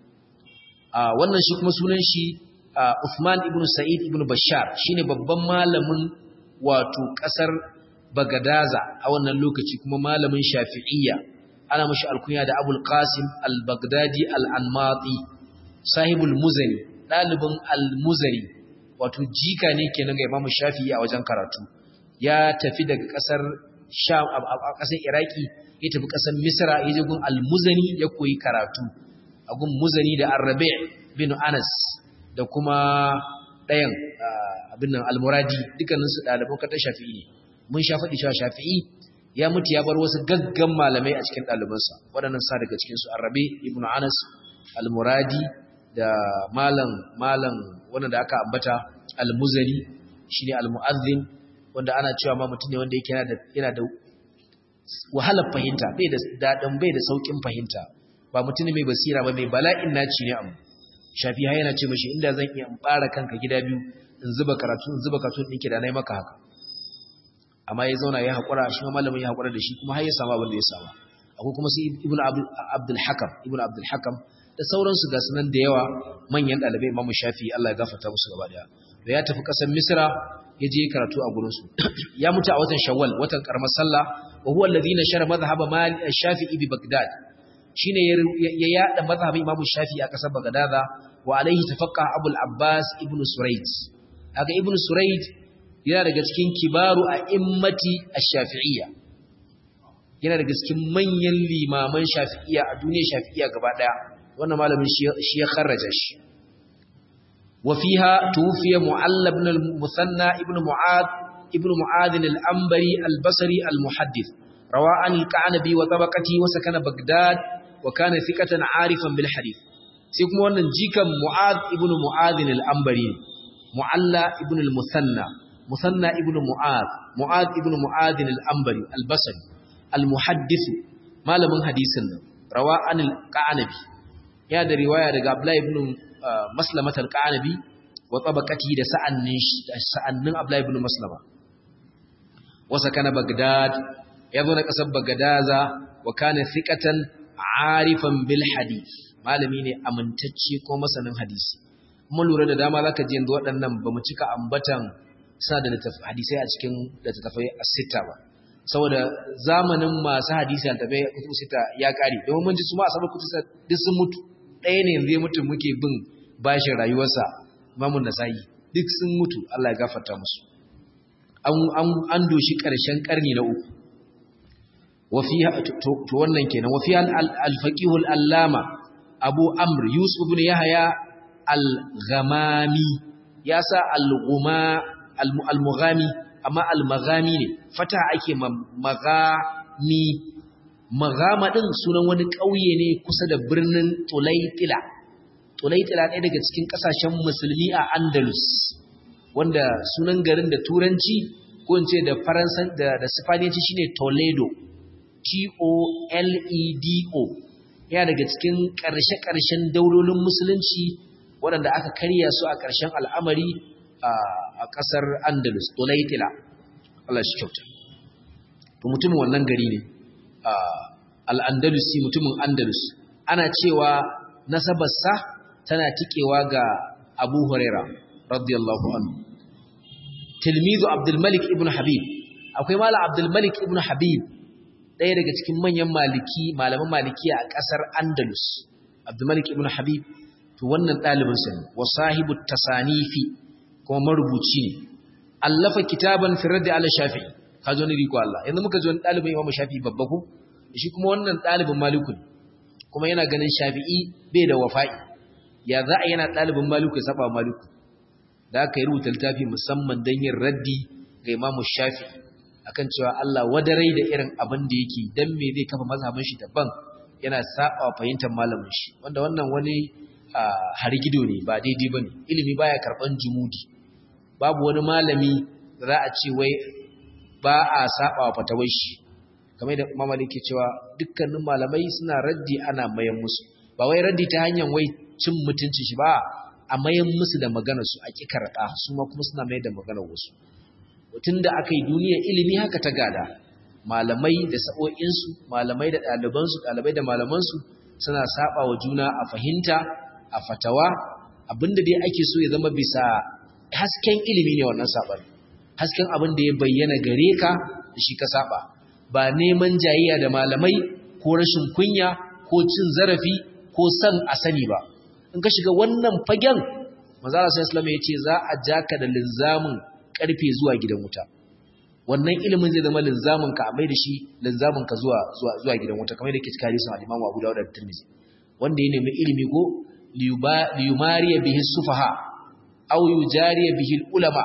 wannan shi kuma sunan shi Uthman ibn Sa'id ibn Bashar shine babban malamin wato kasar Bagadaza a wannan lokaci kuma malamin Shafi'iyya ana mashi alkunya da Abul Qasim al-Baghdadi al-Anmati sahibul Muzani dalibin al-Muzani wato jika ne kenan ga Imam Shafi'i a wajen karatu ya tafi daga kasar Sham a kasar Iraki ya tafi kasar Misra ya je gun al-Muzani ya koyi karatu a gun Muzani da Ar-Rabi' bin Anas da kuma ɗayan abin nan almuradi dukkaninsu ɗaliban katar shafi'i ne mun sha faɗi cewa shafi'i ya mutu ya bar wasu gaggan malamai a cikin ɗalibansa waɗannan sa daga cikinsu arabe ibn anas almuradi da malam malam wanda da aka ambata almuzani shine almu'azzin wanda ana cewa ma mutum ne wanda yake yana da yana da wahalar fahimta bai da daɗin bai da saukin fahimta ba mutum ne mai basira ba mai bala'in naci ne amma shafi ha yana ce mashi inda zan iya bara kanka gida biyu in zuba karatu in zuba karatu ɗinki da na yi maka haka amma ya zauna ya haƙura shi ma malamin ya haƙura da shi kuma har ya samu abin da ya samu akwai kuma su ibnu abdul hakam ibnu abdul hakam da sauransu ga sunan da yawa manyan ɗalibai imamu shafi Allah ya gafarta musu gaba daya da ya tafi ƙasar misra ya je karatu a gurinsu ya mutu a watan shawwal watan karamar sallah wa huwa alladhi nashara madhhab malik shafi'i bi bagdad shine ya yada mazhabin Imam Shafi'i a kasar Baghdada wa alaihi tafaqqa Abu al-Abbas ibn Surayd haka ibn Surayd yana daga cikin kibaru a immati ash-Shafi'iyya yana daga cikin manyan limaman Shafi'iyya a duniyar Shafi'iyya gaba daya wannan malamin shi ya kharraja shi wa fiha tufiya Mu'alla ibn al-Musanna ibn Mu'adh ibn Mu'adh al-Anbari al-Basri al-Muhaddith روى عن الكعنبي وطبقته وسكن بغداد وكان ثقة عارفا بالحديث سيكون wannan jikan Mu'adh ibn Mu'adh al-Anbari Mu'alla ibn al-Musanna Musanna ibn Mu'adh Mu'adh ibn Mu'adh al-Anbari al-Basri al-Muhaddith malamin hadisin nan rawa an al-Qanabi ya da riwaya daga Abdullah ibn Maslama al-Qanabi wa tabaqati da sa'annin sa'annin Abdullah ibn Maslama wasa kana Baghdad ya zo na kasar Bagadaza wa kana thiqatan arifan bil hadith malami ne amintacce ko masanin hadisi mun lura da dama zaka ji yanzu waɗannan bamu cika ambatan sa da hadisai a cikin littattafai as-sita ba saboda zamanin masu hadisi an tabe kutu sita ya kare domin mun ji su ma asabar kutu duk sun mutu ɗaya ne yanzu ya mutu muke bin bashin rayuwarsa Imamun Nasa'i duk sun mutu Allah ya gafarta musu an an doshi ƙarshen ƙarni na uku وفيها to wannan kenan وفيها الفقيه العلامه ابو عمرو يوسف بن يحيى الغمامي ياسا الغما المغامي amma almaghami ne fata ake magami magama din sunan wani ƙauye ne kusa da birnin Tulaitila Tulaitila ɗaya daga cikin ƙasashen musulmi a Andalus wanda sunan garin da turanci ko in ce da faransan da da sifaniyanci shine Toledo T-O-L-E-D-O yana daga cikin ƙarshe-ƙarshen daulolin musulunci waɗanda aka karya su a ƙarshen al'amari a ƙasar andalus tulaitila Allah shi kyauta to mutumin wannan gari ne al'andalusi mutumin andalus ana cewa nasabarsa tana tikewa ga abu huraira radiyallahu anhu tilmizu abdulmalik ibn habib akwai mala abdulmalik ibn habib ɗaya daga cikin manyan maliki malaman maliki a ƙasar andalus abdulmalik ibn habib to wannan ɗalibinsa ne wa sahibu tasanifi kuma marubuci ne allafa kitaban firar da ala shafi'i ka zo ni riko Allah yanzu muka zo ɗalibin imamu shafi'i babba ko shi kuma wannan ɗalibin maliku ne kuma yana ganin shafi'i bai da wafa'i ya za a yana ɗalibin maliku ya saba maliku da aka yi rubuta littafi musamman don yin raddi ga imamu shafi'i akan cewa Allah wadarai da irin abin da yake dan me zai kafa mazhabin shi daban yana saba fahimtar malamin shi wanda wannan wani harigido ne ba daidai bane ilimi baya karban jumudi babu wani malami da za a ce wai ba a saba wa fatawai shi kamar da Imam Malik ke cewa dukkanin malamai suna raddi ana mayan musu ba wai raddi ta hanyar wai cin mutunci shi ba a mayan musu da maganar su a kikarda su ma kuma suna mai da maganar wasu tun da aka yi duniyar ilimi haka ta gada malamai da sa'o'insu malamai da ɗalibansu ɗalibai da malamansu suna saba wa juna a fahimta a fatawa abinda dai ake so ya zama bisa hasken ilimi ne wannan saɓar hasken abin da ya bayyana gare ka da shi ka saba ba neman jayayya da malamai ko rashin kunya ko cin zarafi ko san a sani ba in ka shiga wannan fagen manzala sai islam ya ce za a jaka da linzamin karfe zuwa gidan wuta wannan ilimin zai zama linzamin ka mai da shi linzamin ka zuwa zuwa zuwa gidan wuta kamar da ke cikin hadisin al-Imam Abu Dawud da Tirmidhi wanda ya nemi ilimi ko liyumariya bihi sufaha aw yujariya bihi ulama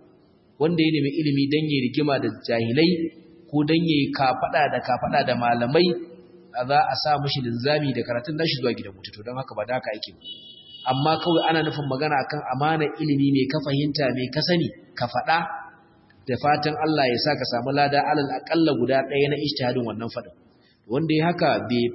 wanda ya nemi ilimi dan yayi rigima da jahilai ko dan yayi kafada da kafada da malamai za a sa mishi linzami da karatun nashi zuwa gidan wuta to don haka ba da haka yake amma kawai ana nufin magana akan amana ilimi ne ka fahimta me ka sani ka faɗa da fatan Allah ya sa ka samu lada alal aƙalla guda ɗaya na ijtihadin wannan faɗin wanda ya haka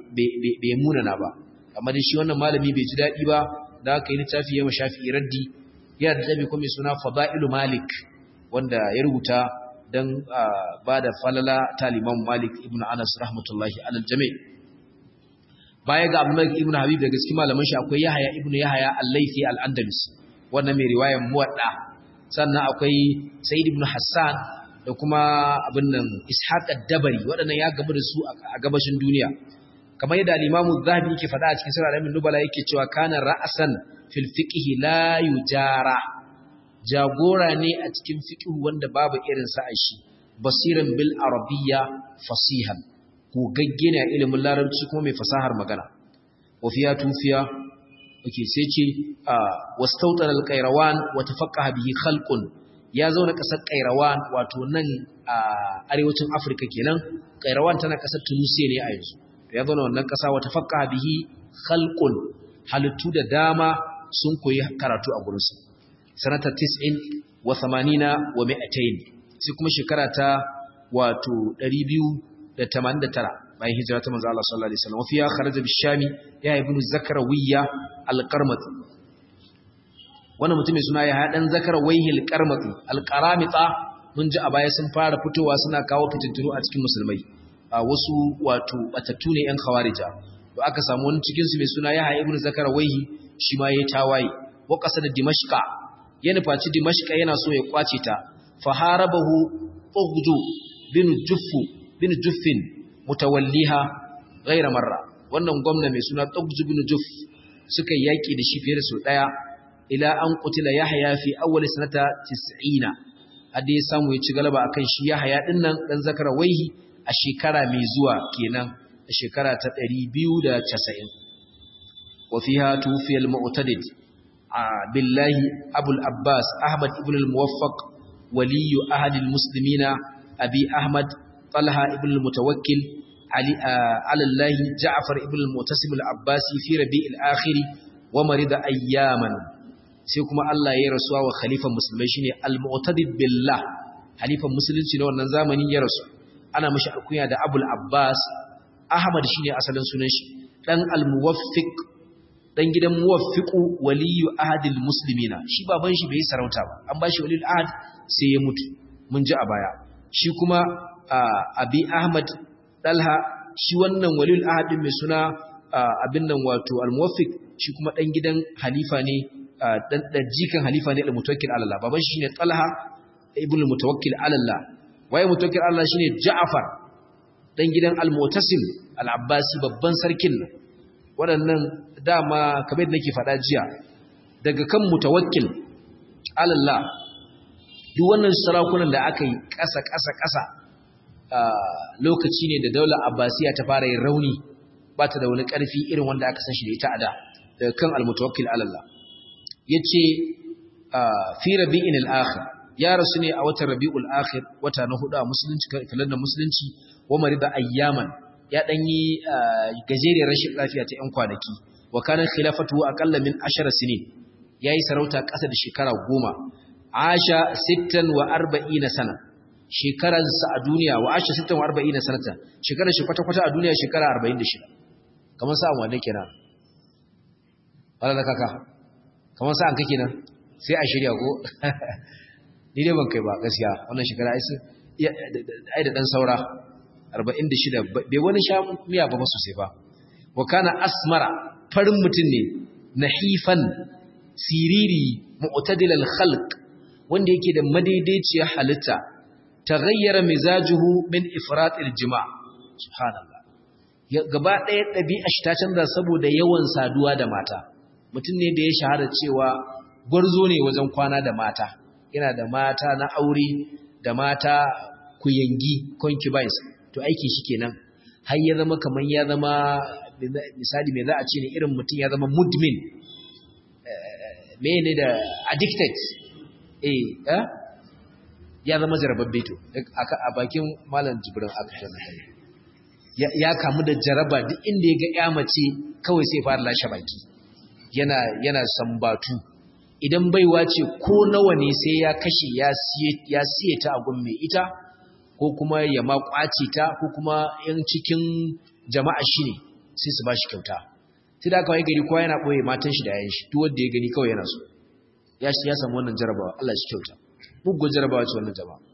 bai munana ba amma da shi wannan malami bai ji daɗi ba da aka yi littafi ya shafi raddi yana da littafi kuma mai suna fada'ilu malik wanda ya rubuta don ba da falala taliman malik ibn anas rahmatullahi alal jami' baya ga Abdulmalik ibn Habib daga cikin malaman shi akwai Yahaya ibn Yahaya al-Laythi al-Andalus wannan mai riwayar Muwadda sannan akwai Sa'id ibn Hassan da kuma abin nan Ishaq ad-Dabari waɗannan ya gamu da su a gabashin duniya kamar yadda al-Imam az-Zahabi yake faɗa a cikin Sirr al-Amin Nubala yake cewa kana ra'san fil fiqh la yujara jagora ne a cikin fiqh wanda babu irin sa a shi basiran bil arabiyya fasihan gogagge ne a ilimin larabci kuma mai fasahar magana wafiya tufiya ake sai ce wastautar alƙairawan wata faƙa bihi khalqun ya zauna ƙasar ƙairawan wato nan a arewacin afirka kenan ƙairawan tana ƙasar tunisia ne a yanzu ya zauna wannan ƙasa wata faƙa bihi khalqun halittu da dama sun koyi karatu a gurinsu sanata 90 wa 80 wa 200 sai kuma shekara ta wato 200 da tamanin da tara bayan hijira ta manzo Allah sallallahu alaihi wasallam wafiya kharaja bishami ya ibnu zakarawiya alqarmati wannan mutum mai suna ya hadan zakarawayhi alqarmati alqaramita mun ji a baya sun fara fitowa suna kawo fitintunu a cikin musulmai a wasu wato batattu ne yan khawarija to aka samu wani cikin su mai suna ya ibnu zakarawayhi shi ma yayi tawaye wa qasada dimashqa ya nufaci dimashqa yana so ya kwace ta faharabahu ughju bin juffu bin juffin mutawalliha ghaira marra wannan gwamna mai suna Tugju bin Juff suka yaki da shi fiye da su daya ila an qutila Yahya fi awwal sanata 90 hadda ya samu ya ci galaba akan shi Yahya din nan dan zakara waihi a shekara mai zuwa kenan a shekara ta 290 wa fiha tufiya al-mu'tadid billahi abul abbas ahmad ibn al-muwaffaq waliyu ahad al-muslimina abi ahmad طلحة ابن المتوكل علي على الله جعفر ابن المعتصم العباسي في ربيع الآخر ومرض أياما sai kuma Allah ya rasuwa wa khalifan musulmai shine al-mu'tadid billah khalifan musulunci na wannan zamanin ya rasu ana mishi alkunya da Abul Abbas Ahmad shine asalin sunan shi dan al-muwaffiq dan gidan muwaffiqu waliyu ahadil muslimina shi baban shi bai sarauta ba an bashi waliyul ahad sai ya mutu mun ji a baya shi kuma abi ahmad dalha shi wannan waliyul ahad din mai suna abin nan wato al-muwaffiq shi kuma dan gidan halifa ne dan jikan halifa ne al-mutawakkil ala Allah baban shi ne talha ibn al-mutawakkil ala Allah waye mutawakkil ala Allah shine ja'far dan gidan al-mutasim al-abbasi babban sarkin nan waɗannan dama kamar nake faɗa jiya daga kan mutawakkil alallah duk wannan sarakunan da aka yi ƙasa ƙasa ƙasa lokaci ne da daular abbasiya ta fara yin rauni ba ta da wani ƙarfi irin wanda aka san shi da ita a da daga kan almutawakkil alallah ya ce fi rabi'in al'akhir ya rasu ne a watan rabi'ul akhir wata na hudu a musulunci kalandar musulunci wa marida ayyaman ya ɗan yi gajeriyar rashin lafiya ta ‘yan kwanaki, wa kanan khilafatu aƙalla min ashara sinin, ya yi sarauta ƙasa da shekara goma, asha sittan wa arba'i na sana, shekararsa a duniya wa asha sittan wa arba'i na sanata, shekarar shi kwata-kwata a duniya shekara arba'in da shida, kamar sa'an wane kenan? Wala da kaka, kamar sa'an kake nan, sai a shirya ko? Ni dai ban kai ba gaskiya, wannan shekara ai da ɗan saura. 46 bai wani sha miya ba sosai ba wa kana asmara farin mutum ne nahifan siriri mu'tadil al-khalq wanda yake da madaidaiciyar halitta taghayyara mizajuhu min ifrat al-jima' subhanallah gaba ɗaya ɗabi'a shi ta canza saboda yawan saduwa da mata mutum ne da ya shahara cewa gwarzo ne wajen kwana da mata yana da mata na aure da mata kuyangi concubines to aiki shi kenan har ya zama kaman ya zama misali me za a ce ne irin mutum ya zama mudmin me ne da addicted eh ya zama jarababbe to a bakin malam jibrin aka ya kamu da jaraba duk inda ya ga ya mace kawai sai fara lashe baki yana yana sambatu idan baiwa ce ko nawa ne sai ya kashe ya siye ta a gun mai ita ko kuma ya ma kwace ta ko kuma yan cikin jama'a shi ne sai su ba shi kyauta sai da kawai gari kowa yana ɓoye matan shi da yayin shi duk wanda ya gani kawai yana so ya shi ya samu wannan jarabawa Allah shi kyauta bugun jarabawa ce wannan jama'a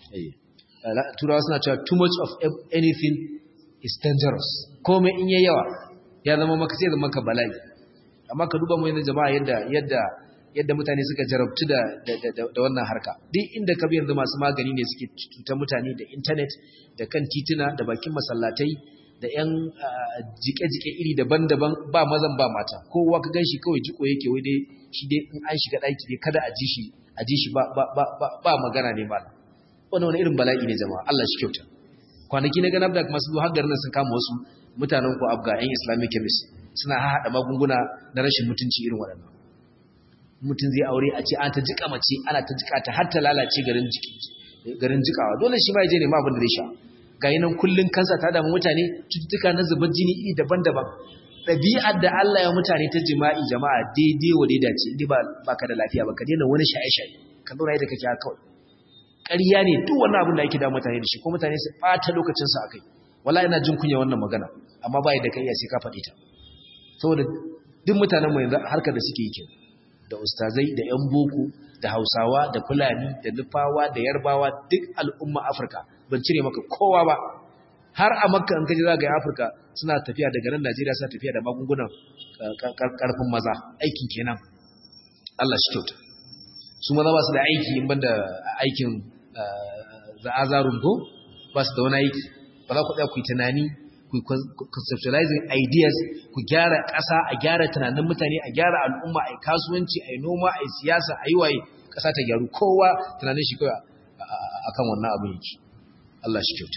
turawa suna cewa too much of anything is dangerous komai in yayi yawa ya zama maka sai zama maka bala'i amma ka duba mu yanzu jama'a yadda yadda yadda mutane suka jarabtu da da wannan harka duk inda ka bi yanzu masu magani ne suke cutar mutane da internet da kan tituna da bakin masallatai da yan jike-jike iri daban-daban ba mazan ba mata kowa ka ganshi kawai jiko yake wai dai shi dai in an shiga daki dai kada a ji shi a ji shi ba ba ba ba magana ne ba wannan wani irin bala'i ne jama'a Allah shi kyauta kwanaki na ganar da masu zuwa garin nan sun kama wasu mutanen ku abga yan islamic chemist suna haɗa magunguna na rashin mutunci irin waɗannan mutum zai aure a ce an ta jika mace ana ta jika ta har ta lalace garin jiki garin jikawa dole shi ma ya je ne ma abin da zai sha ga nan kullun kansa ta damu mutane cututtuka na zubar jini iri daban-daban ɗabi'ar da Allah ya mutane ta jima'i jama'a daidai wa daida ce inda ba baka da lafiya ba ka daina wani shaye-shaye ka zauna yadda kake haka kawai ƙarya ne duk wannan abin da ake da mutane da shi ko mutane su ɓata lokacin su akai wallahi ina jin kunya wannan magana amma ba yadda ka iya sai ka faɗi ta saboda duk mutanen mu yanzu harkar da suke yi kenan da ustazai da 'yan boko da hausawa da fulani da nufawa da yarbawa duk al'umma afirka ban cire maka kowa ba har a makka an kaji za ga afirka suna tafiya daga nan najeriya suna tafiya da magungunan karfin maza aikin kenan allah shi kyauta su maza ba su da aiki in banda aikin za'azarun ko ba su da wani aiki ba za ku ɗaya ku yi tunani ku conceptualizing ideas ku gyara ƙasa a gyara tunanin mutane a gyara al'umma a yi kasuwanci a yi noma a yi siyasa a yi waye ƙasa ta gyaru kowa tunanin shi kawai a kan wannan abin yake Allah shi kyauta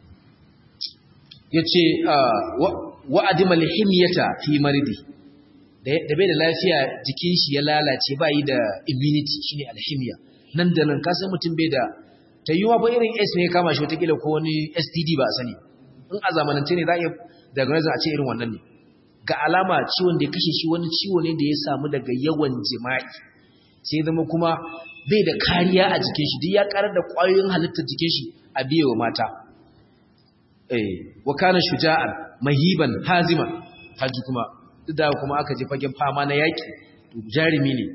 ya ce wa'adimal himyata fi maridi da bai da lafiya jikin shi ya lalace ba yi da immunity shi ne alhimiya nan da nan kasan mutum bai da ta yi wa ba irin s ne kama shi watakila ko wani std ba a sani in a zamanance ne za a iya diagnosis a ce irin wannan ne ga alama ciwon da ya kashe shi wani ciwo ne da ya samu daga yawan jima'i sai zama kuma bai da kariya a jikin shi duk ya karar da ƙwayoyin halittar jikin shi a biye wa mata eh wa kana shuja'an mahiban haziman haji kuma duk da kuma aka je fagen fama na yaki jarumi ne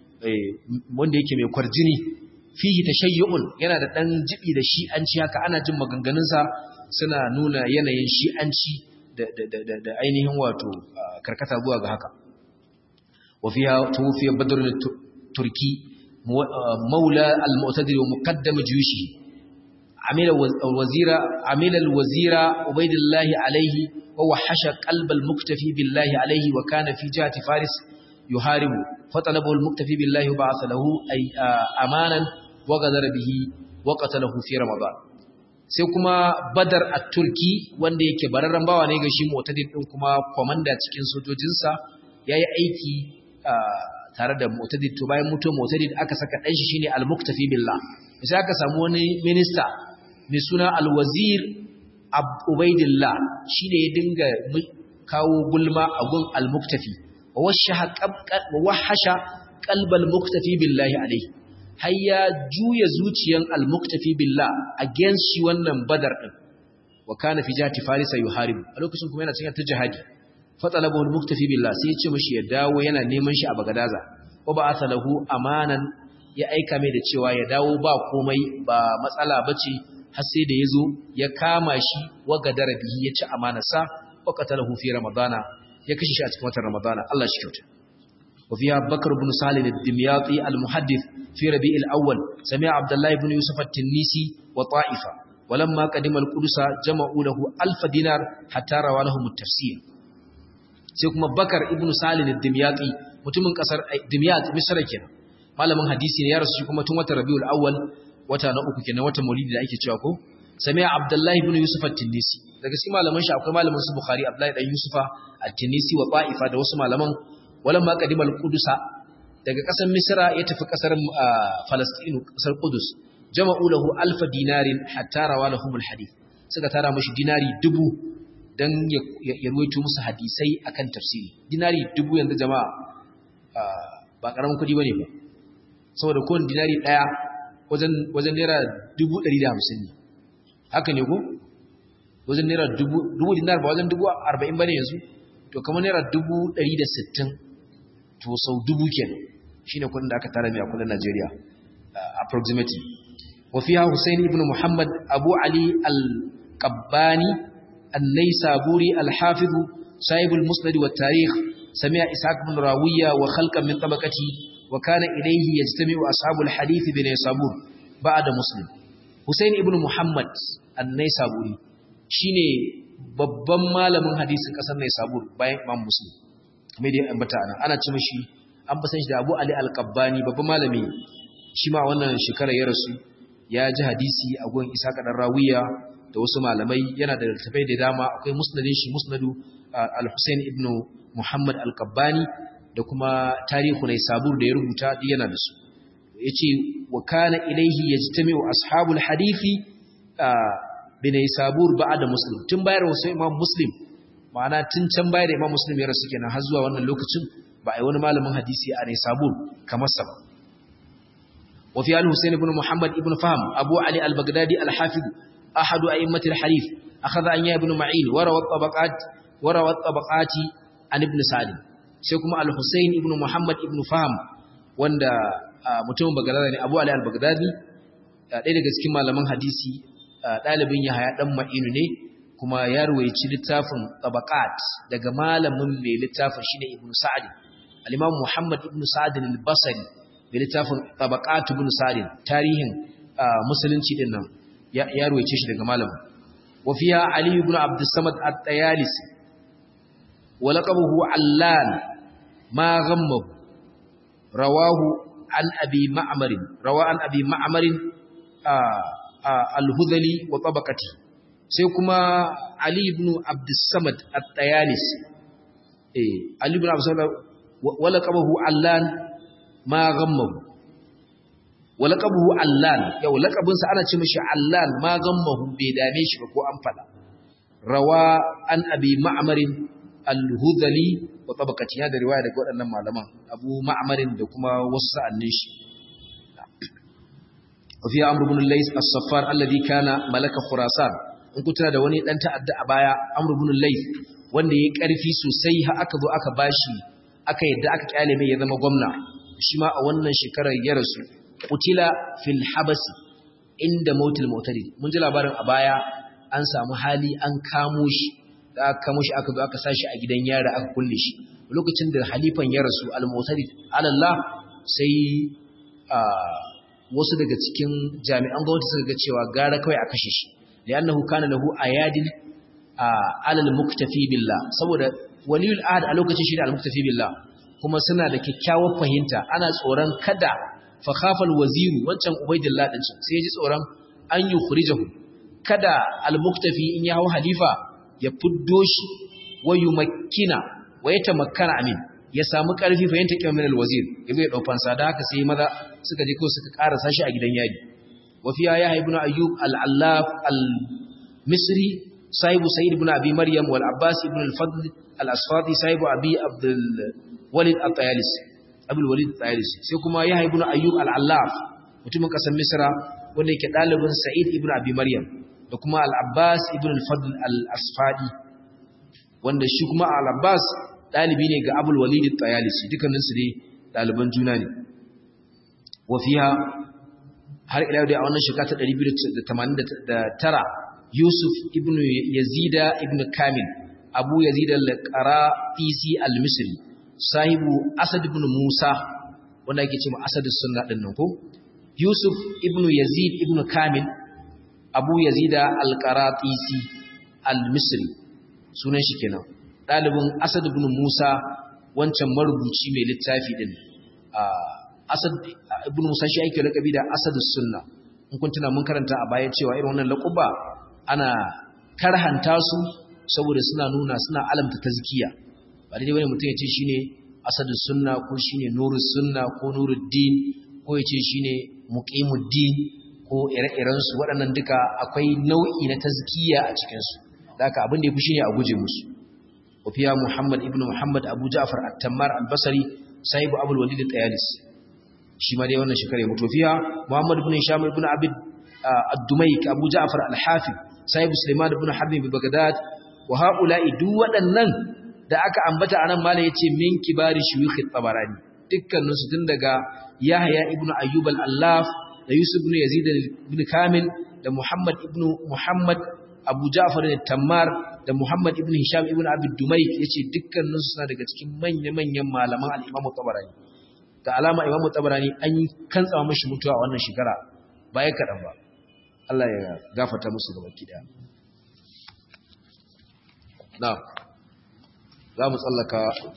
wanda yake mai kwarjini fihi tashayyu'un yana da dan jibi da shi'anci haka ana jin maganganunsa suna nuna yanayin shi'anci da da da ainihin wato karkata zuwa ga haka wa fiha tufiya badr turki maula al-mu'tadir wa muqaddam juyushi amila wazira amila al-wazira ubaydillah alayhi wa wahasha qalb al-muktafi billahi alayhi wa kana fi jihati faris yuharibu fatalabu al-muktafi billahi wa ba'atha lahu ay amanan wa ghadara bihi wa qatalahu fi ramadan sai kuma badar at-turki wanda yake bararran bawa ne ga shi mu'tadid din kuma komanda cikin sojojinsa yayi aiki tare da mu'tadid to bayan mutuwar mu'tadid aka saka dan shi shine al-muktafi billah sai aka samu wani minista mai suna al-wazir ubaidillah shine ya dinga kawo gulma a gun al-muktafi wa wahasha qalbal muktafi billahi alayhi har ya juya zuciyan al-muktafi billah against shi wannan badar din wa kana fi jati farisa yuharib a lokacin kuma yana cikin ta jihadi fatalabu al-muktafi billah sai ya ce mishi ya dawo yana neman shi a bagadaza wa ba'atha lahu amanan ya aika mai da cewa ya dawo ba komai ba matsala bace har sai da yazo ya kama shi wa gadara bihi ya ci amanarsa wa qatalahu fi ramadana ya kashe shi a cikin watan ramadana Allah shi kyauta وفيها بكر بن سالم الدمياطي المحدث في ربيع الأول سمع عبد الله بن يوسف التنيسي وطائفة ولما قدم القدس جمعوا له ألف دينار حتى روى لهم التفسير سيكما بكر ابن سالم الدمياطي mutumin kasar Dimyat Misr kenan malamin hadisi ne ya rasu shi kuma tun watan Rabiul Awwal wata na uku kenan watan Maulidi da ake cewa ko Sami'a Abdullah ibn Yusuf at-Tinisi daga cikin malaman shi akwai malamin su Bukhari Abdullah dan Yusufa at-Tinisi wa Ta'ifa da wasu malaman walan ma qadimal Qudusa daga kasar Misra ya tafi kasar Palestine kasar Qudus jama'u lahu alf dinarin hatta rawa lahum al-hadith suka tara mashi dinari dubu dan ya ruwaito musu hadisai akan tafsiri dinari dubu yanzu jama'a ba karamin kudi bane ba saboda kowane dinari daya wajen wajen naira 150 ne haka ne ko wajen naira dubu dubu dinar ba wajen dubu 40 bane yanzu to kamar naira 160 to sau dubu kenan shine kudin da aka tara mai a kudin Najeriya approximately wa fiha Hussein ibn Muhammad Abu Ali al-Qabbani an-Naysaburi al-Hafiz sahib al-Musnad wa tarikh سمع إسحاق بن راوية وخلقا من طبقته وكان إليه يجتمع أصحاب الحديث بن يسابور بعد مسلم حسين ابن محمد النيسابوري shine babban malamin hadisin kasar Naisabur bayan Imam Muslim kuma dai ambata ana ana ce mishi an ba san shi da Abu Ali Al-Qabbani babban malami shi ma wannan shekara ya rasu ya ji hadisi a gun Isa dan Rawiya da wasu malamai yana da littafai da dama akwai musnadin shi musnadu Al-Husain ibn Muhammad Al-Qabbani da kuma tarihu ne sabur da ya rubuta duk yana da su yace wa kana ilaihi yajtami'u ashabul hadithi bin sabur ba'da muslim tun bayar wasu imam muslim ma'ana tun can bayar da imam muslim ya rasu kenan har zuwa wannan lokacin ba ai wani malamin hadisi a ne sabur kamar sa ba wa fi al-husayn ibn muhammad ibn fahm abu ali al-baghdadi al-hafiz ahadu a'immat al-hadith akhadha an ya ibn ma'in wa rawat tabaqat wa rawat tabaqati an ibn Sa'd sai kuma al-Husayn ibn Muhammad ibn Fahm wanda mutumin Baghdad ne Abu Ali al-Baghdadi ɗaya daga cikin malaman hadisi ɗalibin Yahaya dan Ma'inu ne kuma ya ruwaici littafin Tabaqat daga malamin mai littafin shine Ibn Sa'd al-Imam Muhammad ibn Sa'd al-Basri mai littafin Tabaqat ibn Sa'd tarihin musulunci din nan ya ruwaice shi daga malamin wa fiha Ali ibn Abdus Samad at-Tayalisi ولقبه علان ما غمه رواه عن أبي معمر رواه عن أبي معمر الهذلي وطبقته سيكما علي بن عبد الصمد الطيالس إيه علي بن عبد الصمد ولقبه علان ما غمه ولقبه علان يو لقبنسا أنا تمشي علان ما غمه بيداميش بكو أنفلا رواه عن أبي معمر al-hudhali wa tabaqati ya da riwaya daga waɗannan malaman Abu Ma'marin da kuma wasu sa'annin shi wa fi Amr ibn Lays as-Saffar alladhi kana malaka Khurasan in kutuna da wani dan ta'adda a baya Amr ibn Lays wanda ya karfi sosai har aka zo aka bashi aka yadda aka kyale mai ya zama gwamna shi ma a wannan shekarar ya rasu qutila fil habasi inda mautul mu'tadid mun ji labarin a baya an samu hali an kamo shi da aka kamo shi aka zo aka sashi a gidan yara aka kulle shi lokacin da halifan ya rasu al-mu'tadid alallah sai wasu daga cikin jami'an gwamnati suka ga cewa gara kawai a kashe shi li'annahu kana lahu ayadin alal muktafi billah saboda waliyul ahad a lokacin shi da al-muktafi billah kuma suna da kyakkyawar fahimta ana tsoron kada fa khafal waziru wancan ubaidillah din sai ya ji tsoron an yukhrijahu kada al-muktafi in ya hau halifa ya fuddo shi wa yumakkina wa yatamakkana amin ya samu karfi fa yanta kimin al-wazir yazo ya dau fansa da haka sai maza suka je ko suka karasa shi a gidan yaji wa fiya ya ibn ayyub al-allaf al-misri sahibu sayyid ibn abi maryam wal abbas ibn al-fadl al-asfadi sahibu abi abdul walid at-tayalisi abul walid at-tayalisi sai kuma ya ibn ayyub al-allaf mutumin kasar misra wanda yake dalibin sa'id ibn abi maryam da kuma al-abbas ibn al-fadl al-asfadi wanda shi kuma al-abbas dalibi ne ga abul walid at-tayalisi dukkanin su dai daliban juna ne wa fiha har ila dai a wannan shekara ta 289 yusuf ibn yazida ibn kamil abu yazid al-qaratisi al-misri sahibu asad ibn musa wanda yake cewa asad sunna din nan ko yusuf ibn yazid ibn kamil abu yazida al-qaratisi al-misri sunan shi kenan dalibin asad ibn musa wancan marubuci mai littafi din asad ibn musa shi ake rakabi da asad sunna in kun tuna mun karanta a baya cewa irin wannan laquba ana karhanta su saboda suna nuna suna alamta tazkiya ba daidai wani mutum ya ce shine asadu sunna ko shine nurus sunna ko nuruddin ko ya ce shine muqimuddin ko ire-iren su waɗannan duka akwai nau'i na tazkiya a cikin su haka abin da yafi shine a guje musu wafiya muhammad ibnu muhammad abu ja'far at-tammar al-basri sahibu abul walid al-tayalis shi ma dai wannan shekara ya mutu fiya muhammad ibn hisham ibn abid ad-dumayk abu ja'far al-hafiz sahibu sulaiman ibn harb bi bagdad wa haula'i duk waɗannan da aka ambata anan malai yace min kibari shuyukh at-tabarani dukkanin su tun daga yahya ibn ayyub al-allaf da yusuf ibn yazid ibn kamil da muhammad ibn muhammad abu ja'far al-tammar da muhammad ibn hisham ibn abi dumayk yace dukkanin su suna daga cikin manya-manyan malaman al-imam tabarani da alama imam tabarani an kantsa mashi mutuwa a wannan shekara baya kadan ba Allah ya gafarta musu gaba kida na za mu tsallaka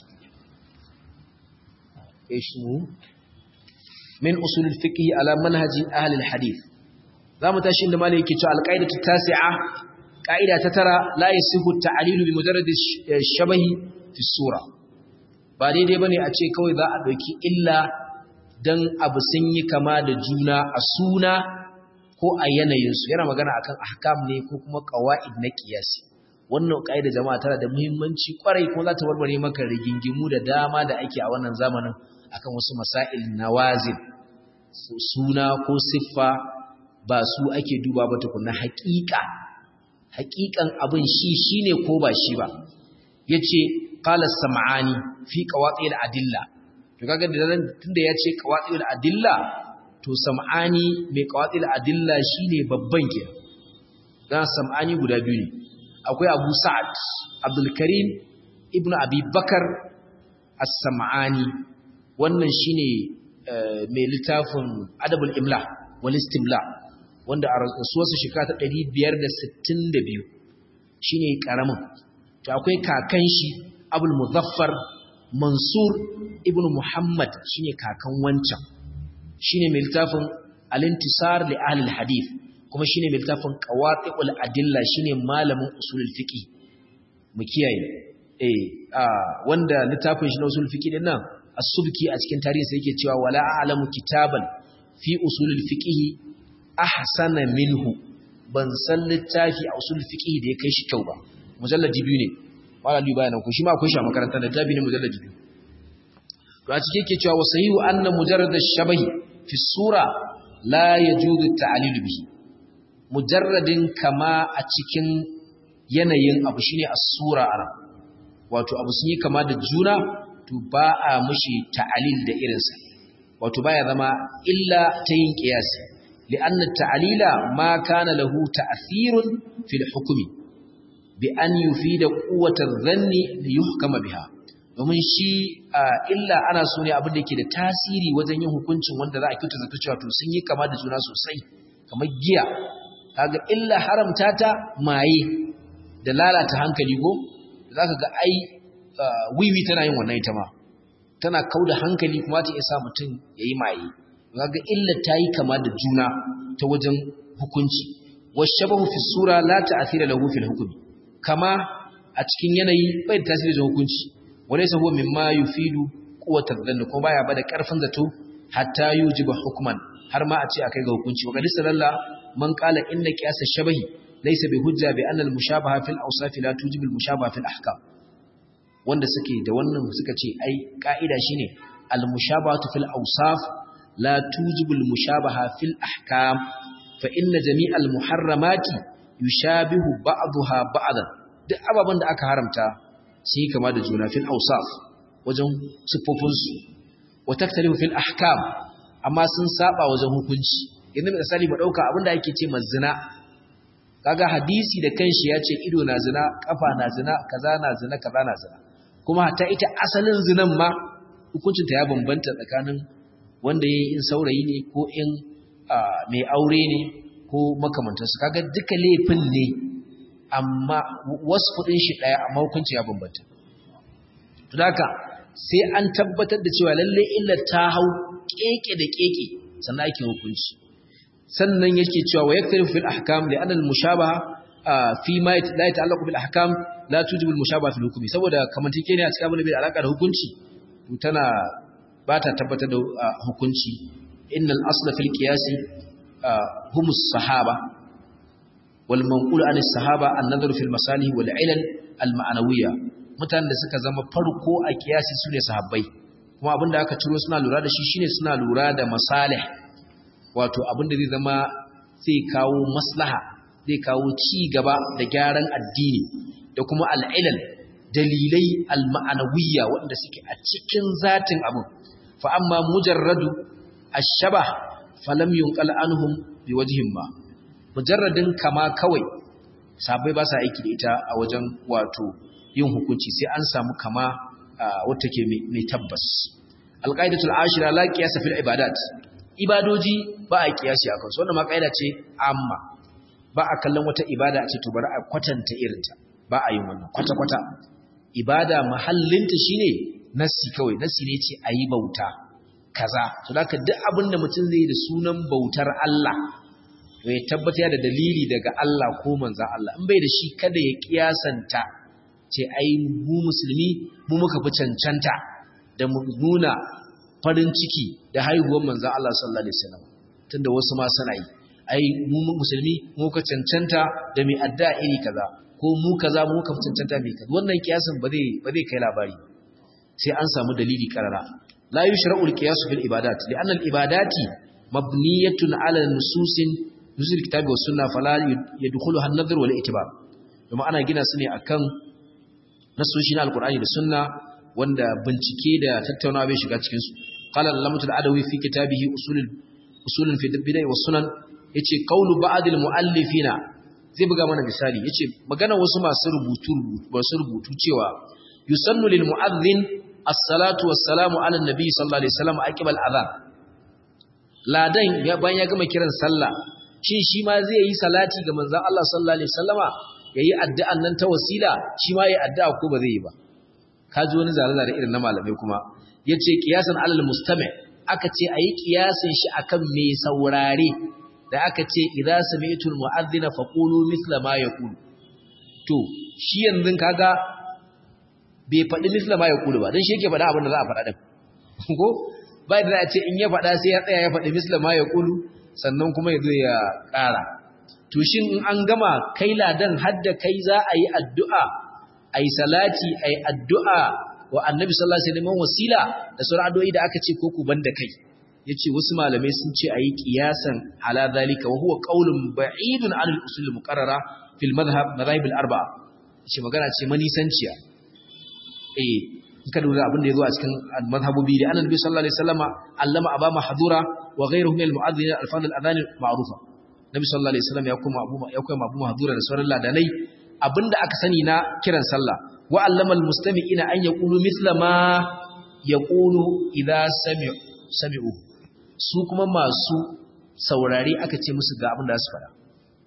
ismu min usul fiqh ala manhaji ahli alhadith za mu tashi inda malai yake cewa alqaidatu tasi'a qaida ta tara la yasihu ta'lilu bi mujarrad shabahi fi sura ba daidai bane a ce kawai za a dauki illa dan abu sun yi kama da juna a suna ko a yanayinsu yana magana akan ahkam ne ko kuma qawaid na qiyasi wannan kaida jama'a tana da muhimmanci kwarai ko za ta warware maka rigingimu da dama da ake a wannan zamanin akan wasu masail nawazil suna ko siffa ba su ake duba ba tukunna haƙiƙa haƙiƙan abin shi shine ko ba shi ba yace qala sam'ani fi qawatil adilla to kaga da tunda yace qawatil adilla to sam'ani mai qawatil adilla shine babban ke dan sam'ani guda biyu ne akwai abu sa'ad abdulkarim ibn abi bakar as-sam'ani wannan shine mai littafin adabul imla wal istimla wanda a rasuwarsa shekara ta 562 shine karamin to akwai kakan shi abul muzaffar mansur ibn muhammad shine kakan wancan shine mai littafin al-intisar li ahli al-hadith kuma shine mai littafin qawati'ul adilla shine malamin usulul fiqh mu kiyaye eh wanda littafin shi na usulul fiqh din nan as-subki a cikin tarihi sai yake cewa wala a'lamu kitaban fi usulul fiqh ahsana minhu ban san littafi a usulul fiqh da ya kai shi kyau ba mujalladi biyu ne wala li bayanan ku shi ma akwai shi a makarantar da littafi ne mujalladi biyu to a cikin yake cewa wasahihu anna mujarrad ash-shabahi fi sura la yajuzu at-ta'lil bihi mujarradin kama a cikin yanayin abu shine as-sura ana wato abu sun yi kama da juna to ba a mushi ta'alil da irinsa wato baya zama illa ta yin qiyasi li'anna ta'alila ma kana lahu ta'thirun fil hukmi bi an yufida quwwatar dhanni li yuhkama biha domin shi illa ana so ne abin da yake da tasiri wajen yin hukuncin wanda za a kyauta zata cewa to sun yi kama da juna sosai kamar giya kaga illa haramta ta maye da lalata hankali go zaka ga ai wiwi tana yin wannan ita ma tana kauda hankali kuma ta isa mutum yayi maye kaga illa ta yi kama da juna ta wajen hukunci washabahu fi sura la ta'thira lahu fil hukmi kama a cikin yanayi bai da tasiri da hukunci walaysa huwa mimma yufidu quwwatar dhann ko baya bada karfin zato hatta yujiba hukman har ma a ce akai ga hukunci wa qad sallallahu man qala inna qiyas ash-shabahi laysa bi hujja bi anna al-mushabaha fil awsaf la tujibu al-mushabaha fil ahkam wanda suke da wannan suka ce ai ka'ida shine al-mushabahatu fil awsaf la tujibu al-mushabaha fil ahkam fa inna jami'al muharramati yushabihu ba'daha ba'dan duk ababan da aka haramta shi kama da juna fil awsaf wajen sifofinsu wa taktalifu fil ahkam amma sun saba wajen hukunci yanzu misali ba dauka abinda ake ce mazina kaga hadisi da kanshi ya ce ido na zina kafa na zina kaza na zina kaza na zina kuma hatta ita asalin zinan ma hukuncin ta ya bambanta tsakanin wanda yayi in saurayi ne ko in mai aure ne ko makamantansu kaga duka laifin ne amma wasu kudin shi daya amma hukunci ya bambanta to haka sai an tabbatar da cewa lalle illar ta hau keke da keke sannan ake hukunci sannan yake cewa wa yaktarifu fil ahkam li anna al mushabaha fi ma la yata'allaqu bil ahkam la tujibu al mushabaha fil hukmi saboda kamantake ne a cikin abin da bai da alaka da hukunci to tana ba ta tabbatar da hukunci innal asla fil qiyasi hum as-sahaba wal manqul an as-sahaba an-nadhar fil masalih wal ilal al ma'nawiyya mutanen da suka zama farko a kiyasi sune sahabbai kuma abinda aka ciro suna lura da shi shine suna lura da masalih wato abinda zai zama zai kawo maslaha zai kawo ci gaba da gyaran addini da kuma al-ilal dalilai al ma'nawiyya wanda suke a cikin zatin abin fa amma mujarradu ash-shabah falam yunqal anhum biwajhin ma mujarradin kama kawai sabai ba sa aiki da ita a wajen wato yin hukunci sai an samu kama wata ke mai tabbas alqaidatul ashira la qiyasa fil ibadat ibadoji ba a kiyasi akan su wannan ma kaida ce amma ba a kallon wata ibada a ce to bari a kwatanta irinta ba a yin wannan kwata kwata ibada mahallinta shine nassi kawai nassi ne ce ayi bauta kaza to haka duk abin da mutum zai da sunan bautar Allah to ya tabbata da dalili daga Allah ko manzon Allah in bai da shi kada ya kiyasanta ce ai mu musulmi mu muka fi cancanta da mu nuna farin ciki da haihuwar manzon Allah sallallahu alaihi wasallam tunda wasu ma suna yi ai mu musulmi mu ka cancanta da mai adda iri kaza ko mu kaza mu ka fi cancanta mai kaza wannan kiyasin ba zai ba zai kai labari sai an samu dalili karara لا يشرع القياس في العبادات لأن العبادات مبنية على نصوص نصوص الكتاب والسنة فلا يدخلها النظر والاعتبار لما أنا جينا سني أكن نصوصنا القرآن والسنة وند بنتكي دا تتونا بي شغا cikin su قال اللامة العدوي في كتابه أصول أصول في البدع والسنن yace qawlu ba'd al-mu'allifina zai buga mana misali yace magana wasu masu rubutu masu rubutu cewa yusannu lil mu'adhdhin as-salatu was-salamu ala an-nabi sallallahu alaihi wasallam aqibal adhan ladan ya bayan ya gama kiran sallah shin shi ma zai yi salati ga manzon Allah sallallahu alaihi wasallama yayi addu'an nan ta wasila shi ma yayi addu'a ko ba zai yi ba kaji wani zalala irin na malamai kuma yace qiyasan alal mustami aka ce ayi qiyasin shi akan mai saurare da aka ce idza sami'tul mu'adhdhina faqulu mithla ma yaqulu to shi yanzu kaga bai faɗi misla ma ya kulu ba don shi yake faɗa abin da za a faɗa ɗin ko ba da a ce in ya faɗa sai ya tsaya ya faɗi misla ma ya kulu sannan kuma ya zo ya ƙara to shin in an gama kai ladan hadda kai za a yi addu'a a yi salati a yi addu'a wa annabi sallallahu alaihi wasallam wasila da sauran addu'o'i da aka ce ko ku banda kai yace wasu malamai sun ce ayi qiyasan ala zalika wa huwa qaulun ba'idun 'an al-usul al-muqarrara fil madhhab madhahib al-arba'a shi magana ce manisanciya eh ka lura abin da yazo a cikin mazhabobi da annabi sallallahu alaihi wasallama allama aba mahdura wa ghayruhu min al-mu'adhdhin al-fadl al-adhan ma'rufa nabi sallallahu alaihi wasallam ya kuma abu ya kuma abu mahdura da sauran ladanai abinda aka sani na kiran sallah wa allama al-mustami'ina an yaqulu mithla ma yaqulu idha sami'u sami'u su kuma masu saurare aka ce musu ga abin da su fara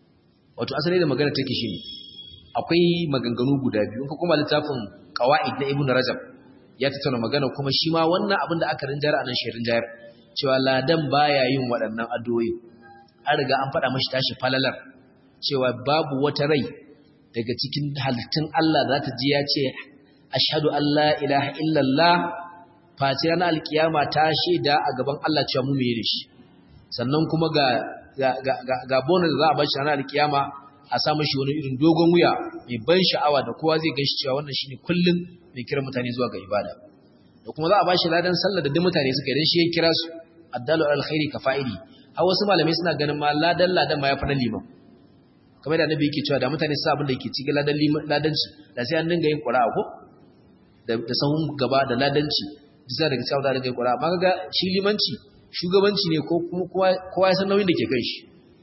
wato asali da magana take shi ne akwai maganganu guda biyu ka kuma littafin qawaid na ibnu rajab ya tattauna magana kuma shi ma wannan abin da aka rinjar a nan shirin jayar cewa ladan baya yin waɗannan addu'o'i an riga an faɗa mashi tashi falalar cewa babu wata rai daga cikin halittun Allah za ta ji ya ce ashhadu an la ilaha illallah face ranar alkiyama ta shaida a gaban Allah cewa mu meye shi sannan kuma ga ga ga ga bonus za a bar shi ranar alkiyama a sa mashi wani irin dogon wuya mai ban sha'awa da kowa zai ganshi cewa wannan shine kullun mai kira mutane zuwa ga ibada da kuma za a bashi ladan sallar da duk mutane suka yi shi ya kira su addalu alkhairi ka fa'ili har wasu malamai suna ganin ma ladan ladan ma ya fada liman kamar da annabi yake cewa da mutane su abin da yake cikin ladan ladanci da sai an dinga yin qura'a ko da da sahun gaba da ladanci bisa daga cewa da dinga yin qura'a amma kaga shi limanci shugabanci ne ko kuma kowa ya san nauyin da ke kan shi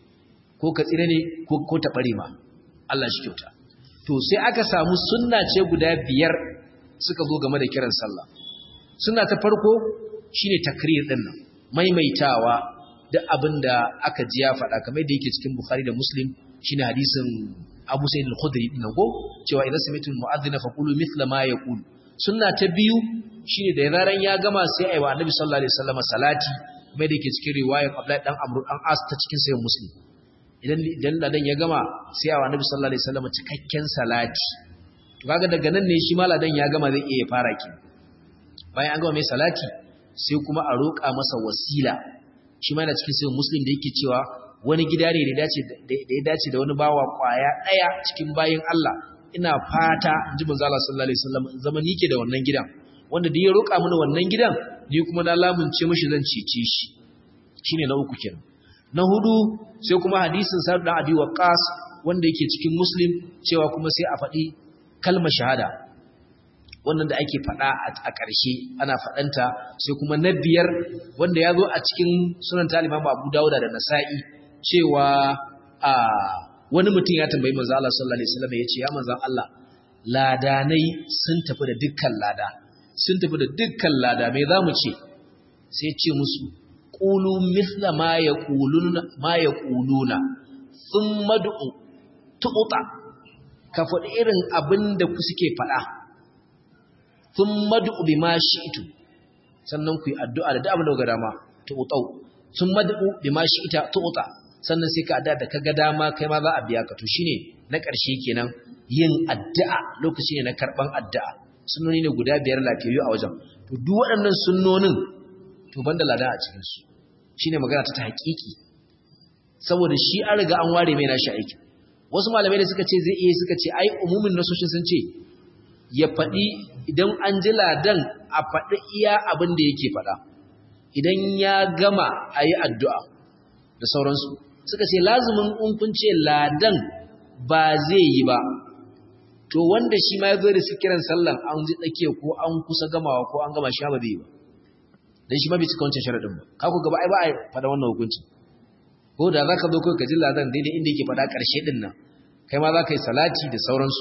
ko ka tsire ne ko ta ɓare ma Allah shi kyauta to sai aka samu sunna ce guda biyar suka zo game da kiran sallah sunna ta farko shine takrir din nan maimaitawa duk abinda aka ji ya faɗa kamar da yake cikin Bukhari da Muslim shine hadisin Abu Sa'id al-Khudri din nan go cewa idan sami'tu al-mu'adhdhin faqulu mithla ma yaqul sunna ta biyu shine da yaran ya gama sai ayi wa Annabi sallallahu alaihi wasallam salati kamar da yake cikin riwayar Abdullahi dan Amr dan As ta cikin sahih Muslim idan idan ladan ya gama sai a annabi sallallahu alaihi wasallam cikakken salati to kaga daga nan ne shi ma ladan ya gama zai iya fara ki bayan an gama mai salati sai kuma a roƙa masa wasila shi ma yana cikin sai muslim da yake cewa wani gida ne da ya dace da ya dace da wani bawa kwaya daya cikin bayin Allah ina fata inji manzo Allah sallallahu alaihi wasallam zama nike da wannan gidan wanda da ya roƙa mini wannan gidan ni kuma na lamunce mishi zan cece shi shine na uku kenan na hudu sai kuma hadisin sa'ad dan abi waqas wanda yake cikin muslim cewa kuma sai a faɗi kalmar shahada wannan da ake faɗa a ƙarshe ana faɗanta sai kuma na biyar wanda ya zo a cikin sunan taliban abu dawuda da nasa'i cewa a wani mutum ya tambayi manzo Allah sallallahu alaihi wasallam ya ce ya manzo Allah ladanai sun tafi da dukkan lada sun tafi da dukkan lada me zamu ce sai ce musu qulu mithla ma yaquluna ma yaquluna thumma du'u tu'ta ka faɗi irin abinda ku suke faɗa thumma du'u bima shi'tu sannan ku yi addu'a da abin da ga dama tu'tau thumma du'u bima shi'ta tu'ta sannan sai ka addu'a da kaga dama kai ma za a biya ka to shine na ƙarshe kenan yin addu'a lokaci ne na karban addu'a sunnoni ne guda biyar lafiyayyu a wajen to duk waɗannan sunnonin to banda ladan a cikin su shine magana ta haƙiƙi saboda shi an riga an ware mai nashi aiki wasu malamai da suka ce zai iya suka ce ai umumin nasoshin sun ce ya faɗi idan an ji ladan a faɗi iya abin da yake faɗa idan ya gama a yi addu'a da sauransu suka ce lazumin in kun ce ladan ba zai yi ba to wanda shi ma ya zo da su kiran sallan an ji tsakiya ko an kusa gamawa ko an gama shi ba zai yi ba dan shi ma bai cika wancan sharadin ba ka ku gaba ai ba a faɗa wannan hukunci ko da zaka zo kai ka ji ladan daidai inda yake faɗa ƙarshe din nan kai ma za ka yi salati da sauransu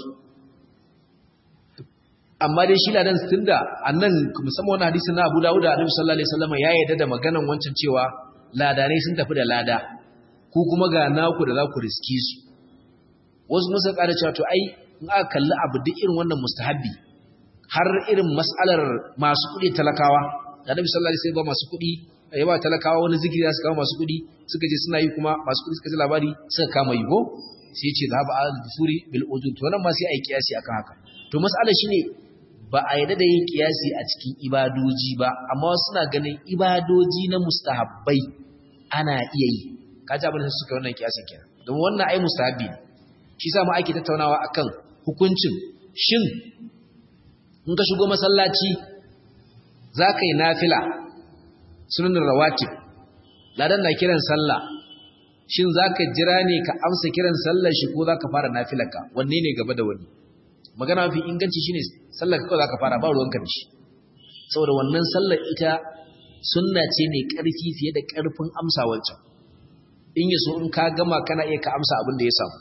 amma dai shi ladan tunda annan musamman wannan hadisin na Abu Dawud da Annabi sallallahu alaihi wasallam ya yarda da maganan wancan cewa ladanai sun tafi da lada ku kuma ga naku da za ku riski su wasu musa ƙara cewa to ai in aka kalli abu duk irin wannan mustahabbi har irin mas'alar masu kuɗi talakawa da Annabi sallallahu alaihi wasallam ba masu kuɗi ya ba talakawa wani zikiri su kawo masu kuɗi suka je suna yi kuma masu kuɗi suka ji labari suka kama yi ko sai ce zahaba al-dusuri bil ujub to nan ma sai ai kiyasi akan haka to mas'alar shine ba a yarda da yin kiyasi a cikin ibadoji ba amma suna ganin ibadoji na mustahabbai ana iya yi kaji abin da suka wannan kiyasin kenan don wannan ai mustahabbi ne shi sa ma ake tattaunawa akan hukuncin shin in ka shigo masallaci za ka yi nafila sunan rawatib ladan na kiran sallah shin za ka jira ne ka amsa kiran sallar shi ko za ka fara nafilarka wanne ne gaba da wani magana mafi inganci shine sallar kawai zaka fara ba ruwanka da shi saboda wannan sallar ita sunna ce mai ƙarfi fiye da ƙarfin amsa wancan in yaso in ka gama kana iya ka amsa abin da ya samu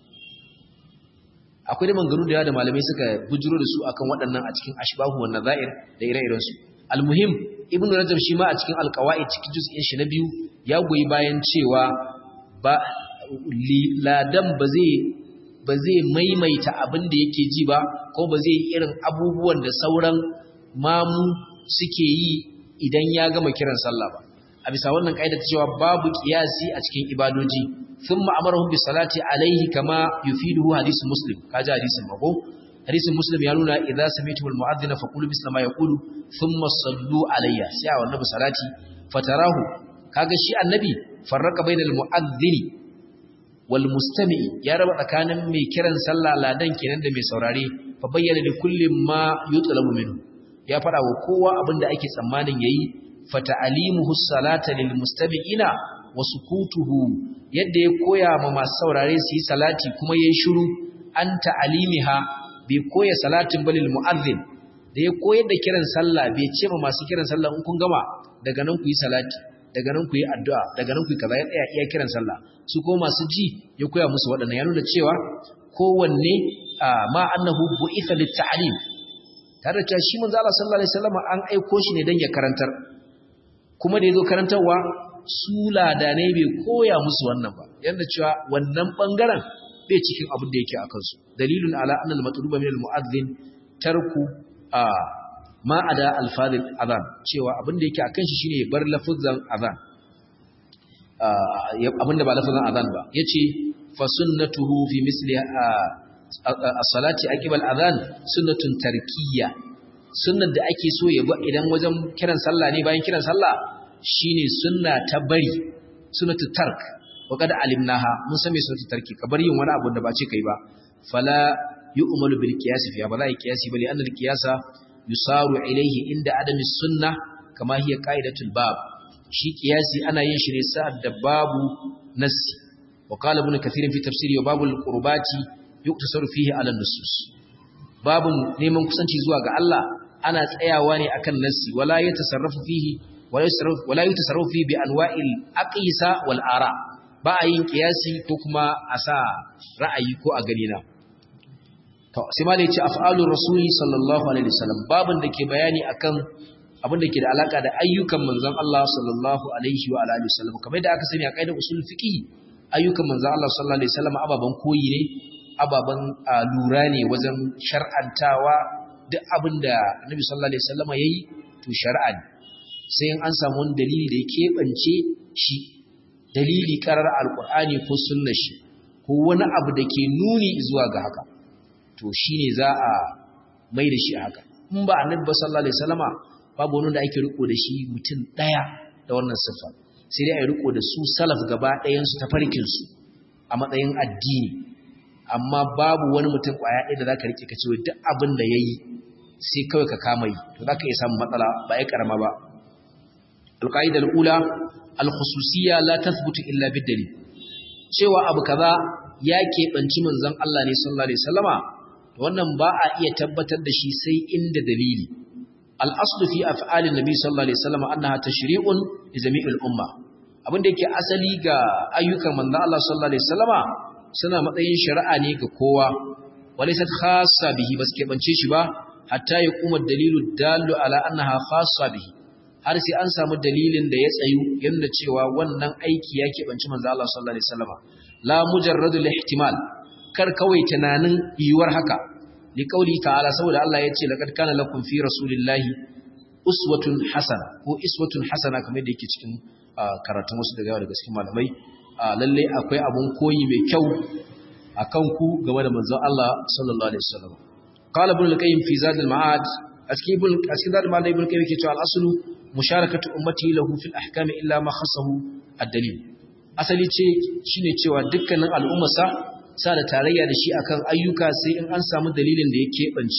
akwai da manganu da yawa da malamai suka bujuro da su akan waɗannan a cikin ashbahu wa nazair da ire-iren su almuhim ibnu rajab shi ma a cikin alqawaid cikin juz'in shi na biyu ya goyi bayan cewa ba ladan ba zai ba zai maimaita abin da yake ji ba ko ba zai irin abubuwan da sauran mamu suke yi idan ya gama kiran sallah ba a bisa wannan kaida ta cewa babu kiyasi a cikin ibadoji thumma amarahum bi salati alaihi kama yufiduhu hadith muslim kaji hadisin mako hadisin muslim ya nuna idza sami'tum al-mu'adhdhin faqulu misla ma yaqulu thumma sallu alayya sai a wannan salati fatarahu kaga shi annabi farraka bainal mu'adhdhini wal mustami'i ya raba tsakanin mai kiran sallah ladan kenan da mai saurare fa bayyana li kulli ma yutlabu minhu ya fada wa kowa abinda ake tsammanin yayi fa ta'limuhu salata lil mustami'ina wa sukutuhu yadda ya koya ma masu saurare su yi salati kuma yayi shiru an ta'limiha bai koya salatin balil mu'adhdhin da ya koyar da kiran sallah bai ce ma masu kiran sallah in kun gama daga nan ku yi salati daga nan ku yi addu'a daga nan ku yi kaza ya tsaya iya kiran sallah su ko masu ji ya koya musu waɗannan ya nuna cewa kowanne ma annahu bu'itha lit-ta'lim tare da shi manzo Allah sallallahu alaihi wasallam an aiko shi ne dan ya karantar kuma da yazo karantarwa su ladanai bai koya musu wannan ba yanda cewa wannan bangaren bai cikin abin da yake akan su dalilun ala anna al-matluba min al-mu'adhdhin tarku ma ada alfadil azan cewa abin da yake akan shi shine bar lafuzan azan abin da ba lafuzan azan ba yace fa sunnatuhu fi misli as-salati aqibal azan sunnatun tarkiyya sunnar da ake so ya ba idan wajen kiran sallah ne bayan kiran sallah shine sunna ta bari sunnatu tark wa kad alimnaha mun san me sunnatu tarki ka bar yin wani abu da ba ce kai ba fala yu'malu bil qiyas fi ba la qiyasi bali anna al qiyasa yusaru ilaihi inda adami sunna kama hiya qaidatul bab shi qiyasi ana yin shi ne sa'ad da babu nassi wa qala ibn kathir fi tafsiri wa babul qurbati yuktasaru fihi ala nusus babun neman kusanci zuwa ga Allah ana tsayawa ne akan nassi wala yatasarrafu fihi wala yatasarrafu wala yatasarrafu fihi bi anwa'il aqisa wal ara ba a yin qiyasi ko kuma a sa ra'ayi ko a gani na to sai malai ce af'alur rasuli sallallahu alaihi wasallam babin da ke bayani akan abin da ke da alaka da ayyukan manzon Allah sallallahu alaihi wa alihi wasallam kamar da aka sani a kaidar usul fiqi ayyukan manzon Allah sallallahu alaihi wasallam ababan koyi ne ababan lura ne wajen shar'antawa duk abin da Annabi sallallahu alaihi wasallam yayi to shar'a ne sai an samu wani dalili da ya keɓance shi dalili karar alqur'ani ko sunnar shi ko wani abu da ke nuni zuwa ga haka to shi ne za a mai da shi haka in ba annabi ba sallallahu alaihi wasallama babu wani da ake riko da shi mutum daya da wannan siffa sai dai a riko da su salaf gaba ɗayan su ta farkin su a matsayin addini amma babu wani mutum kwaya ɗaya da zaka rike ka ce duk abin da yayi sai kawai ka kama yi to zaka iya samun matsala ba ai karama ba alqaida alula alkhususiyya la tathbutu illa bid-dalil cewa abu kaza ya keɓanci manzon Allah ne sallallahu alaihi wasallama wannan ba a iya tabbatar da shi sai inda dalili al-aslu fi af'alin nabi sallallahu alaihi wasallam annaha tashri'un li jami'il umma abin da yake asali ga ayyukan manzon Allah sallallahu alaihi wasallama suna matsayin shari'a ne ga kowa walaysat khassa bihi bas keɓance shi ba hatta ya kuma dalilu dallu ala annaha khassa bihi har sai an samu dalilin da ya tsayu yanda cewa wannan aiki ya keɓanci manzon Allah sallallahu alaihi wasallama la mujarradul ihtimal kar kawai tunanin yiwuwar haka li qauli ta'ala saboda Allah ya ce laqad kana lakum fi rasulillahi uswatun hasana ko iswatun hasana kamar da yake cikin karatun wasu daga daga cikin malamai lalle akwai abun koyi mai kyau akan ku game da manzon Allah sallallahu alaihi wasallam qala ibn al-qayyim fi zad al-ma'ad askibul askidar malai ibn qayyim yake cewa al-aslu musharakatu ummati lahu fil ahkam illa ma khassahu ad-dalil asali ce shine cewa dukkanin al'ummarsa sa da tarayya da shi akan ayyuka sai in an samu dalilin da ya keɓance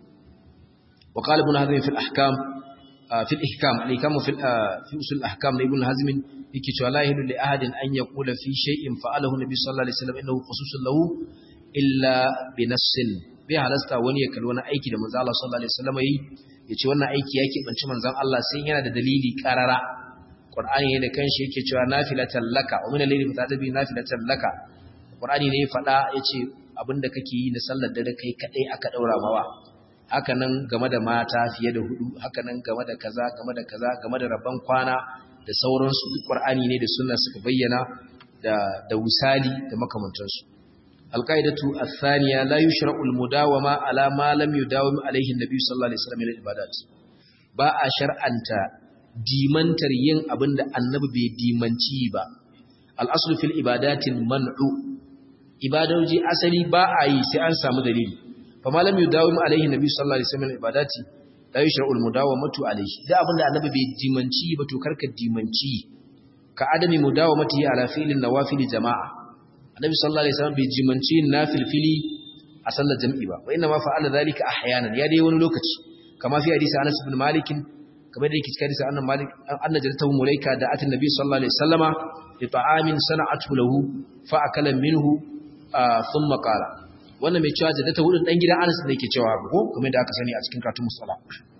wa qala ibn hazm fi al-ahkam fi al-ihkam al-ihkam fi fi usul al-ahkam na ibn hazm yake cewa la yahilu li ahadin an yaqula fi shay'in fa'alahu nabi sallallahu alaihi wasallam innahu khususun lahu illa bi nassin bai halasta wani ya kalli wani aiki da manzo Allah sallallahu alaihi wasallam yi ya ce wannan aiki ya keɓanci manzon Allah sai yana da dalili karara Qur'ani ne da kanshi yake cewa nafilatan laka wa min al-layli fatadabi nafilatan laka Qur'ani ne ya faɗa yace abinda kake yi na sallar dare kai kadai aka daura mawa haka nan game da mata fiye da hudu haka nan game da kaza game da kaza game da rabban kwana da sauransu duk Qur'ani ne da sunna suka bayyana da da wisali da makamantansu alqaidatu athaniya la yushra'u almudawama ala ma lam yudawim alayhi an-nabi sallallahu alaihi wasallam min al-ibadat ba a shar'anta dimantar yin abinda annabi bai dimanci ba al-aslu fil ibadatil man'u ibadoji asali ba a yi sai an samu dalili fa ma lam yudawim alayhi an-nabi sallallahu alaihi wasallam min al-ibadati la yushra'u al-mudawamatu alayhi da abinda annabi bai dimanci ba to karka dimanci ka adami mudawamati ala fi'lin nawafil jama'a annabi sallallahu alaihi wasallam bai jimanci nafil fili a sallar jam'i ba wa inna ma fa'ala dhalika ahyanan ya dai wani lokaci kama fi hadisi Anas ibn Malik kamar da yake cikin hadisi annabi Malik anna jaltahu mulaika da atin nabi sallallahu alaihi wasallama li ta'amin sana'atu lahu fa akala minhu thumma qala wannan mai cewa jaddata hudun dan gidan Anas ne yake cewa ko kamar da aka sani a cikin katun musalla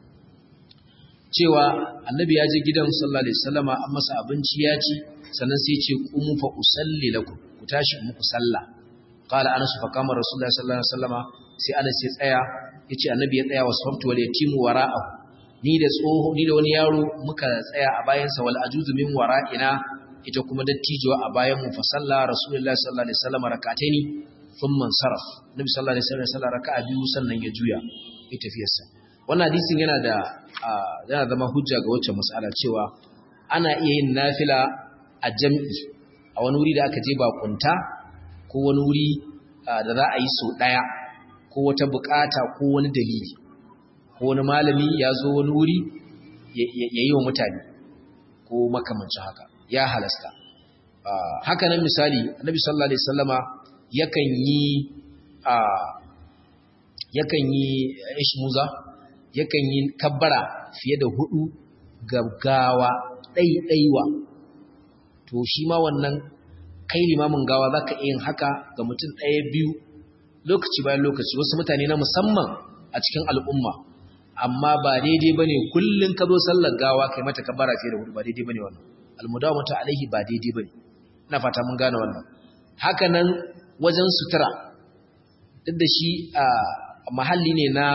cewa annabi ya je gidan sallallahu alaihi wasallama an masa abinci ya ci sannan sai ya ce qumu fa usalli lakum ku tashi muku sallah qala anas fa kama rasulullahi sallallahu alaihi wasallama sai anas ya tsaya yace annabi ya tsaya wasfaftu wal yatimu wara'ahu ni da tsoho ni da wani yaro muka tsaya a bayan sa wal ajuzu min wara'ina ita kuma dattijuwa a bayan mu fa salla rasulullahi sallallahu alaihi wasallama rak'ataini thumma saraf nabi sallallahu alaihi wasallam raka'a biyu sannan ya juya ya tafiyarsa wannan hadisin yana da yana zama hujja ga wacce mas'ala cewa ana iya yin nafila a jam'i a wani wuri da aka je bakunta ko wani wuri da za a yi so ɗaya ko wata bukata ko wani dalili ko wani malami ya zo wani wuri ya yi wa mutane ko makamancin haka ya halasta haka nan misali annabi sallallahu alaihi wasallama yakan yi yakan yi ishmuza yakan yi kabbara fiye da hudu gaggawa ɗaiɗaiwa to shi ma wannan kai limamin gawa za ka yin haka ga mutum ɗaya biyu lokaci bayan lokaci wasu mutane na musamman a cikin al'umma amma ba daidai ba ne kullum ka zo sallar gawa kai mata kabara fiye da hudu ba daidai ba ne wannan almudawa mutu alaihi ba daidai ba ne ina fata mun gane wannan haka nan wajen sutura duk da shi a mahalli ne na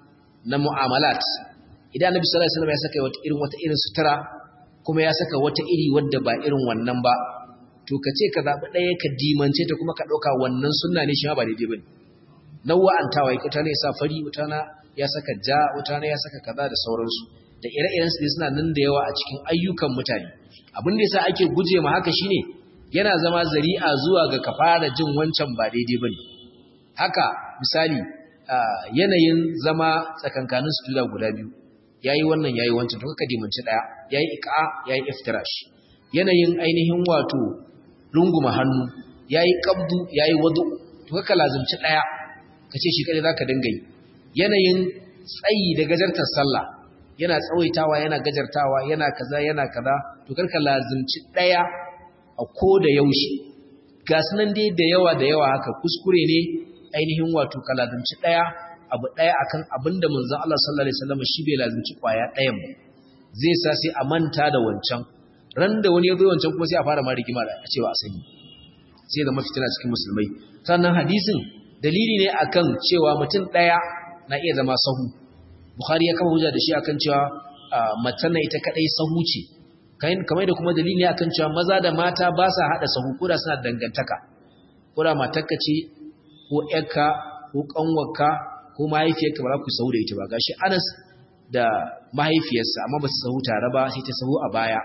na mu'amalat idan annabi sallallahu alaihi wasallam ya saka wata irin wata irin sutura kuma ya saka wata iri wadda ba irin wannan ba to ka ce ka zaɓi ɗaya ka dimance ta kuma ka ɗauka wannan sunna ne shi ma ba daidai ba ne nawa'antawa ya kuta ne ya sa fari wuta na ya saka ja wuta na ya saka kaza da sauransu da ire-iren su suna nan da yawa a cikin ayyukan mutane abin da yasa ake guje ma haka shine yana zama zari'a zuwa ga ka fara jin wancan ba daidai ba ne haka misali yanayin zama tsakankanin sujuda guda biyu yayi wannan yayi wancan to kaka dimanci daya yayi iqa yayi iftirash yanayin ainihin wato runguma hannu yayi qabdu yayi wadu to kaka lazimci daya kace shi kare zaka dinga yi yanayin tsayi da gajartar sallah yana tsawaitawa yana gajartawa yana kaza yana kaza to karka lazimci daya a ko da yaushe ga sunan dai da yawa da yawa haka kuskure ne ainihin wato ka lazimci daya abu ɗaya akan abin da manzon Allah sallallahu alaihi wasallam shi bai lazimci kwaya ɗayan ba zai sa sai a manta da wancan ran da wani ya zo wancan kuma sai a fara ma rigima da cewa a sani sai zama fitina cikin musulmai sannan hadisin dalili ne akan cewa mutum ɗaya na iya zama sahu bukhari ya kama hujja da shi akan cewa mace na ita kadai sahu ce kamar da kuma dalili ne akan cewa maza da mata ba sa hada sahu ko da suna dangantaka ko da matarka ce ko ƴarka ko ƙanwarka ko mahaifiyarka ba za ku sahu da ita ba gashi Anas da mahaifiyarsa amma ba su sahu tare ba sai ta sahu a baya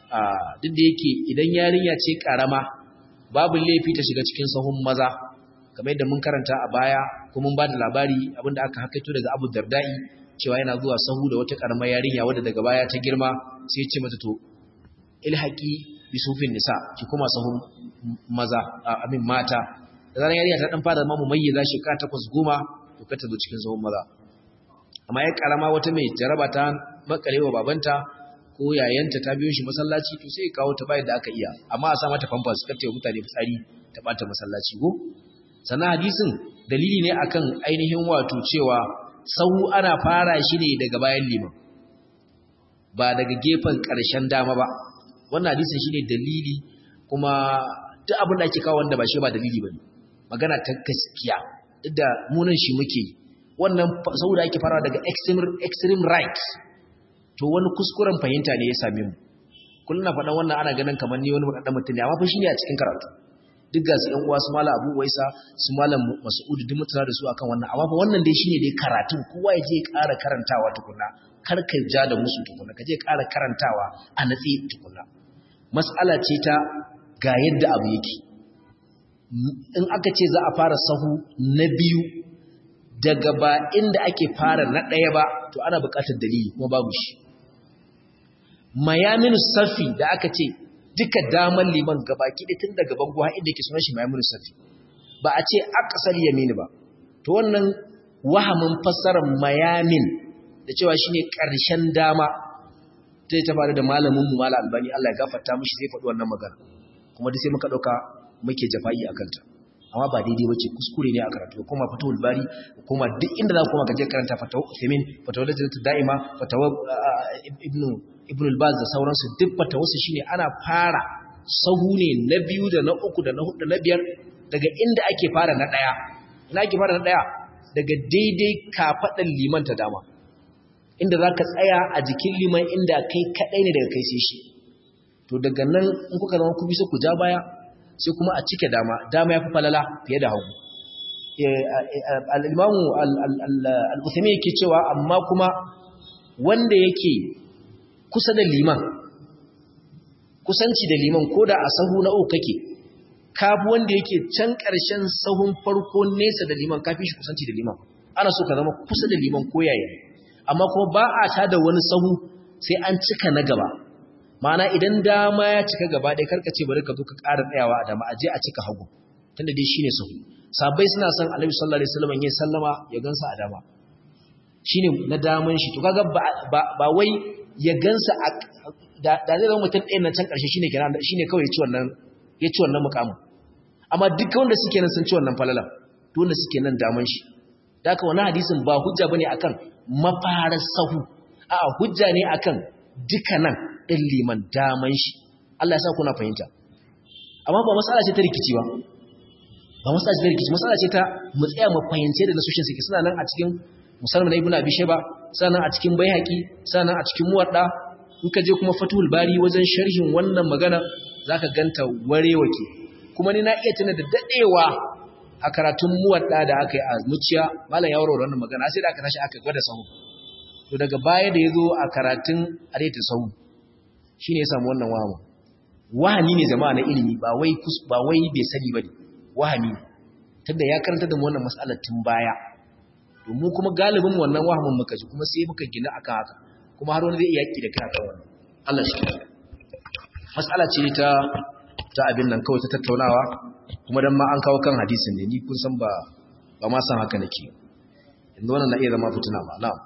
duk da yake idan yarinya ce karama babu laifi ta shiga cikin sahun maza kamar yadda mun karanta a baya ko mun ba da labari abinda aka hakaito daga Abu Dardai cewa yana zuwa sahu da wata karamar yarinya wadda daga baya ta girma sai ce mata to ilhaqi bi sufin nisa ki kuma sahun maza amin mata da zaran yarinya ta dan fara mamu mayyiza shekara takwas goma to ka ta zo cikin sahun maza amma ya karama wata mai jaraba ta makarewa babanta ko yayanta ta biyo shi masallaci to sai kawo ta bayan da aka iya amma a sa mata famfas kar ta mutane fitsari ta bata masallaci ko sannan hadisin dalili ne akan ainihin wato cewa sahu ana fara shi ne daga bayan liman ba daga gefen ƙarshen dama ba wannan hadisin shine dalili kuma duk abin da ake kawo wanda ba shi ba dalili bane magana ta gaskiya duk da munan shi muke wannan sahu da ake fara daga extreme extreme right to wani kuskuren fahimta ne ya same mu kullum na faɗan wannan ana ganin kamar ni wani faɗaɗɗen mutum ne amma fa shine a cikin karatu duk ga su ƴan uwa su malam Abu Waisa su malam Mas'ud duk mutuna da su akan wannan amma fa wannan dai shine dai karatun kowa ya je ya ƙara karantawa tukunna kar ka ja da musu tukunna ka je ƙara karantawa a natsi tukunna mas'ala ce ta ga yadda abu yake in aka ce za a fara sahu na biyu daga ba inda ake fara na ɗaya ba to ana buƙatar dalili kuma babu shi mayaminu safi da aka ce duka daman liman gabaki da tun daga bango har inda yake sunan shi mayaminu safi ba a ce aqsal yamini ba to wannan wahamin fassarar mayamin da cewa shine ƙarshen dama zai ta faru da malamin mu malam albani Allah ya gafarta mishi zai faɗi wannan magana kuma duk sai muka ɗauka muke jafa'i akan ta amma ba daidai bace kuskure ne a karatu kuma fatawul bari kuma duk inda za ku koma kaje karanta fatawa Uthaymeen fatawa Lajnatu Da'ima fatawa Ibn Ibn al-Baz da sauransu duk fatawarsu shine ana fara sahu ne na biyu da na uku da na hudu da na biyar daga inda ake fara na daya ina ake fara na daya daga daidai kafadan liman ta dama inda zaka tsaya a jikin liman inda kai kadai ne daga kai sai shi to daga nan in kuka zama ku bisa ku ja baya sai kuma a cike dama dama ya fi falala fiye da hagu al'imamu al'uthami yake cewa amma kuma wanda yake kusa da liman kusanci da liman ko da a sahu na uku kake kafi wanda yake can ƙarshen sahun farko nesa da liman kafi shi kusanci da liman ana so ka zama kusa da liman ko yaya amma kuma ba a ta da wani sahu sai an cika na gaba Ma'ana idan dama ya cika gaba ɗaya karka ce bari ka zo ka ƙara tsayawa a dama aje a cika hagu tunda dai shine sahu sabai suna son Annabi sallallahu alaihi wasallam ya sallama ya gansa a dama shine na daman shi to kaga ba ba wai ya gansa a da da zai zama mutum ɗayan nan can ƙarshe shine kenan shine kawai ya ci wannan ya ci wannan mukamin amma duk wanda suke nan sun ci wannan falalan to wanda suke nan daman shi da haka wannan hadisin ba hujja bane akan mafarar sahu a'a hujja ne akan duka nan ɗin liman daman shi Allah ya sa kuna fahimta amma ba matsala ce ta rikici ba ba matsala ce ta rikici matsala ce ta mu tsaya mu fahimce da nasoshin suke suna nan a cikin musamman ibn abi shayba suna nan a cikin baihaqi suna nan a cikin muwadda in ka je kuma fatul bari wajen sharhin wannan magana zaka ganta warewake kuma ni na iya tuna da dadewa a karatun muwadda da aka yi a muciya malam ya warware wannan magana sai da aka tashi aka gwada sahu to daga baya da yazo a karatun areta sahu shi ne ya samu wannan wahama wahami ne jama'a na ilimi ba wai ba wai bai sani bane wahami ne tunda ya karanta da mu wannan mas'alar tun baya to mu kuma galibin wannan wahamin muka ji kuma sai muka gina akan haka kuma har wani zai iya yaki da kai akan wannan Allah shi mas'ala ce ta ta abin nan kawai ta tattaunawa kuma dan ma an kawo kan hadisin ne ni kun san ba ba ma san haka nake yanzu wannan na iya zama fituna ma na'am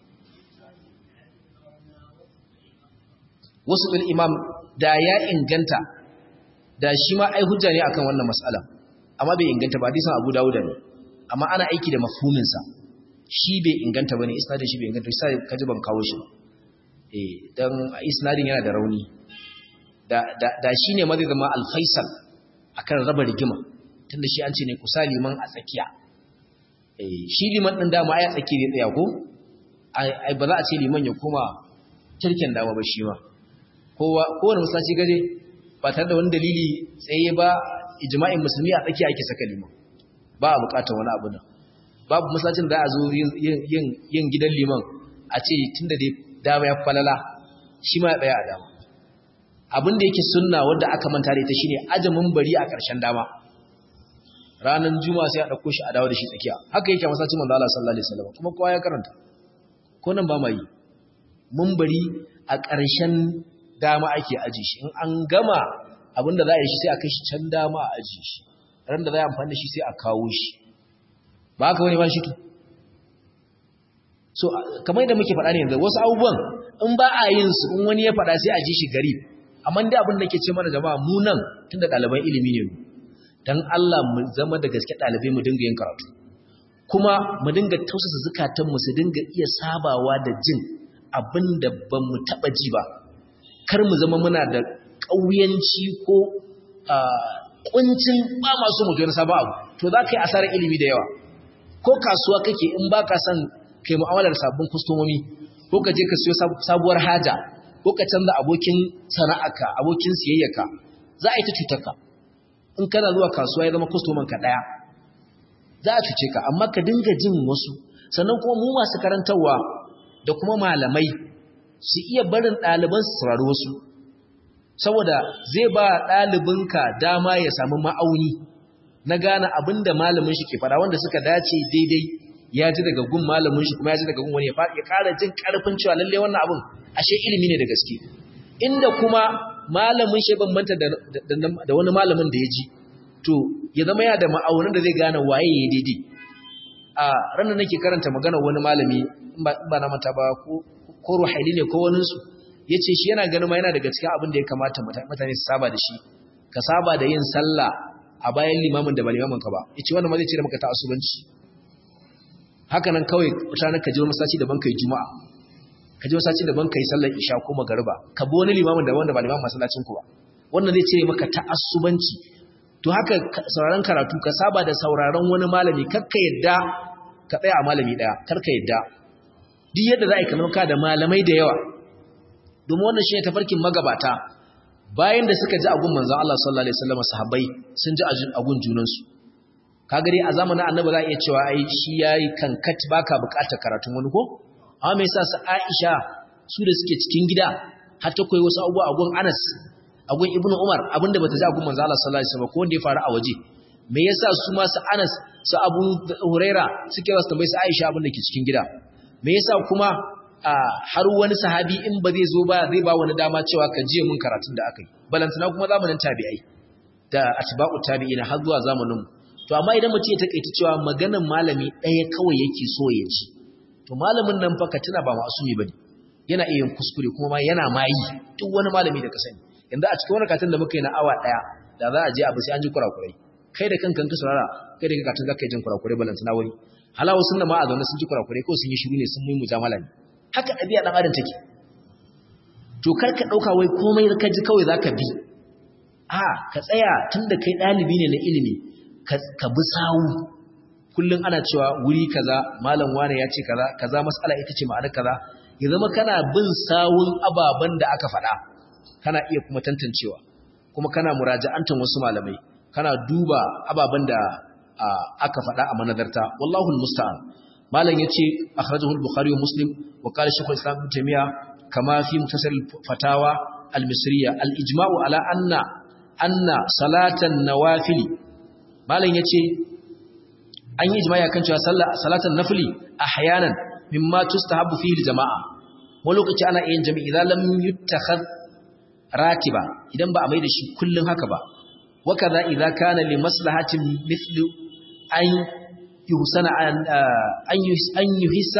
wasu ɗin imam da ya inganta da shi ma ai hujja ne akan wannan mas'ala amma bai inganta ba hadisin Abu Dawud ne amma ana aiki da mafhumin sa shi bai inganta bane isnadin shi bai inganta sai kaji ban kawo shi eh dan isnadin yana da rauni da da, da shine ma zai zama al-faisal akan raba rigima tunda shi an ce ne kusa liman a tsakiya eh shi liman din dama ai a tsaki ne tsaya ko ai ba za a ce liman ya koma kirkin dama ba shi ma kowa kowane musashi gaje ba tare da wani dalili tsaye ba ijma'in musulmi a tsakiya ake saka liman ba a bukatar wani abu da babu masallacin da a zo yin gidan liman a ce tunda dai dama ya falala shi ma ya tsaya a dama abin da yake sunna wanda aka manta da ita shine ajamin bari a ƙarshen dama ranar juma'a sai a ɗauko shi a dawo da shi tsakiya haka yake masallacin manzo Allah sallallahu alaihi wasallam kuma kowa ya karanta ko nan ba ma yi mun bari a ƙarshen dama ake aji shi in an gama abinda za a yi shi sai a kai shi can dama a aji shi ran da za a amfani da shi sai a kawo shi ba haka wani ba shi to so kamar yadda muke faɗa ne yanzu wasu abubuwan in ba a yin su in wani ya faɗa sai a ji shi gari amma dai abin da ke ce mana jama'a mu nan tunda ɗaliban ilimi ne dan Allah mu zama da gaske ɗalibai mu dinga yin karatu kuma mu dinga tausasa zukatanmu su dinga iya sabawa da jin abin da ba mu taɓa ji ba kar mu zama muna da ƙauyanci ko ƙuncin ba masu mutuwar saba abu to za ka yi asarar ilimi da yawa ko kasuwa kake in ba ka son kai mu'amalar sabbin kustomomi ko ka je ka siyo sabuwar haja ko ka canza abokin sana'arka abokin siyayyarka za a yi ta cutarka in kana zuwa kasuwa ya zama kustomanka ɗaya za a cuce ka amma ka dinga jin wasu sannan kuma mu masu karantarwa da kuma malamai su iya barin ɗaliban su saurari wasu saboda zai ba ɗalibinka dama ya samu ma'auni na gane abin da malamin shi ke fara wanda suka dace daidai ya ji daga gun malamin shi kuma ya ji daga gun wani ya ƙara jin ƙarfin cewa lalle wannan abin ashe ilimi ne da gaske inda kuma malamin shi bambanta da wani malamin da ya ji to ya zama ya da ma'aunin da zai gane waye ya daidai a ranar nake karanta magana wani malami in ba na mata ba ko ruhaili ne ko waninsu ya ce shi yana ganin ma yana daga cikin abin da ya kamata mutane su saba da shi ka saba da yin sallah a bayan limamin da ba limamin ka ba ya ce wanda ma zai ce da maka ta asubanci haka nan kawai ranar ka je wani masaci daban kai juma'a ka je masaci daban kai sallar isha ko magariba ka bi wani limamin da wanda ba limamin masallacin ku ba wannan zai ce maka ta asubanci to haka sauraron karatu ka saba da sauraron wani malami karka yadda ka tsaya a malami daya karka yadda duk yadda za a yi kamar ka da malamai da yawa domin wannan shi ne tafarkin magabata bayan da suka ji agun manzan Allah sallallahu alaihi wasallam sahabbai sun ji agun junansu ka gari a zamanin annabi za a iya cewa ai shi yayi kankat baka bukatar karatun wani ko amma me yasa su Aisha su da suke cikin gida har ta koyi wasu abubuwa agun Anas agun Ibn Umar abinda bata ji agun manzan Allah sallallahu alaihi wasallam ko wanda ya faru a waje me yasa su ma su Anas su Abu Huraira suke wasu tambayi su Aisha abin da ke cikin gida me yasa kuma har wani sahabi in ba zai zo ba zai ba wani dama cewa ka je mun karatun da aka yi balantana kuma zamanin tabi'ai da atba'u tabi'ina har zuwa zamanin to amma idan mutum ya takeici cewa maganan malami ɗaya kawai yake so ya ci to malamin nan fa ka tuna ba masumi bane yana iya yin kuskure kuma ma yana mayi duk wani malami da ka sani yanzu a cikin wani karatun da muka yi na awa ɗaya da za a je abu sai an ji kurakurai kai da kanka ka saurara kai da kanka zaka yi jin kurakurai balantana wani halawa sunna ma a zaune sun ji kurakurai ko sun yi shiru ne sun yi mujamala ne haka ɗabi'a ɗan adam take to kar ka ɗauka wai komai ka ji kawai za ka bi a ka tsaya tun da kai ɗalibi ne na ilimi ka bi sawu kullum ana cewa wuri kaza malam wane ya ce kaza kaza mas'ala ita ce ma'anar kaza ya zama kana bin sawun ababen da aka faɗa kana iya kuma tantancewa kuma kana muraja'antan wasu malamai kana duba ababen da aka faɗa a manazarta wallahu musta'an malam yace akhrajahu al-bukhari wa muslim wa qala shaykh al-islam ibn taymiya kama fi mutasal fatawa al-misriya al-ijma'u ala anna anna salatan nawafili malam yace an yi ijma'i kan cewa salatan nafili ahyanan mimma tustahabbu fihi al-jama'a wani lokaci ana yin jami'i idan lam yuttakhad ratiba idan ba a mai da shi kullun haka ba wa kaza idza kana li maslahatin mithlu an yuhsana an yuhissa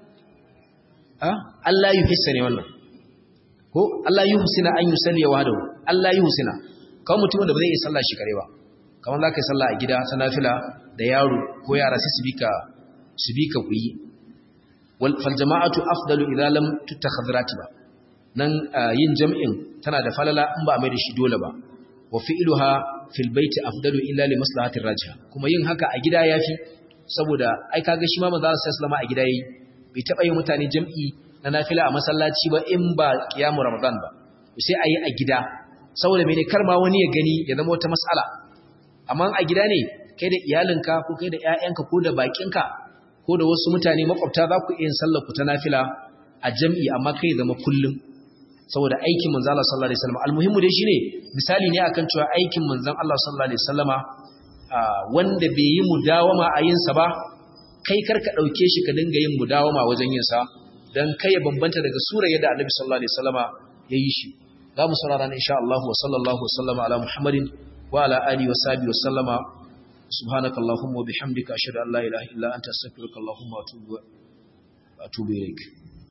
Allah yuhissa ne wannan ko Allah yuhsina an yusalli wahdahu Allah yuhsina kawai mutum da ba zai yi sallah shi kare ba kamar zaka yi sallah a gida ta nafila da yaro ko yara sai su bika su bika ku yi wal fal jama'atu afdalu idza lam tutakhadh ratiba nan yin jam'in tana da falala in ba mai da shi dole ba wa fi'luha fil baiti afdalu illa li maslahatir rajiha kuma yin haka a gida yafi saboda ai kaga shi ma manzo sallallahu alaihi a gida yayi bai taba yin mutane jam'i na nafila a masallaci ba in ba qiyamul ramadan ba sai ayi a gida saboda mene kar ma wani ya gani ya zama wata mas'ala amma a gida ne kai da iyalinka ko kai da ƴaƴanka ko da bakinka ko da wasu mutane makwabta za ku yin sallar ku ta nafila a jam'i amma kai zama kullum saboda aikin manzo Allah sallallahu alaihi wasallam almuhimmu dai shine misali ne akan cewa aikin manzon Allah sallallahu alaihi wasallama wanda bai yi mudawama a yin sa ba kai karka dauke shi ka dinga yin mudawama wajen yin sa dan kai ya bambanta daga sura yadda Annabi sallallahu alaihi wasallama yayi shi za mu saurara ne insha Allah wa sallallahu wasallama ala Muhammadin wa ala alihi wa sahbihi wa sallama subhanakallahumma wa bihamdika ashhadu an la ilaha illa anta astaghfiruka wa atubu wa atubu ilaik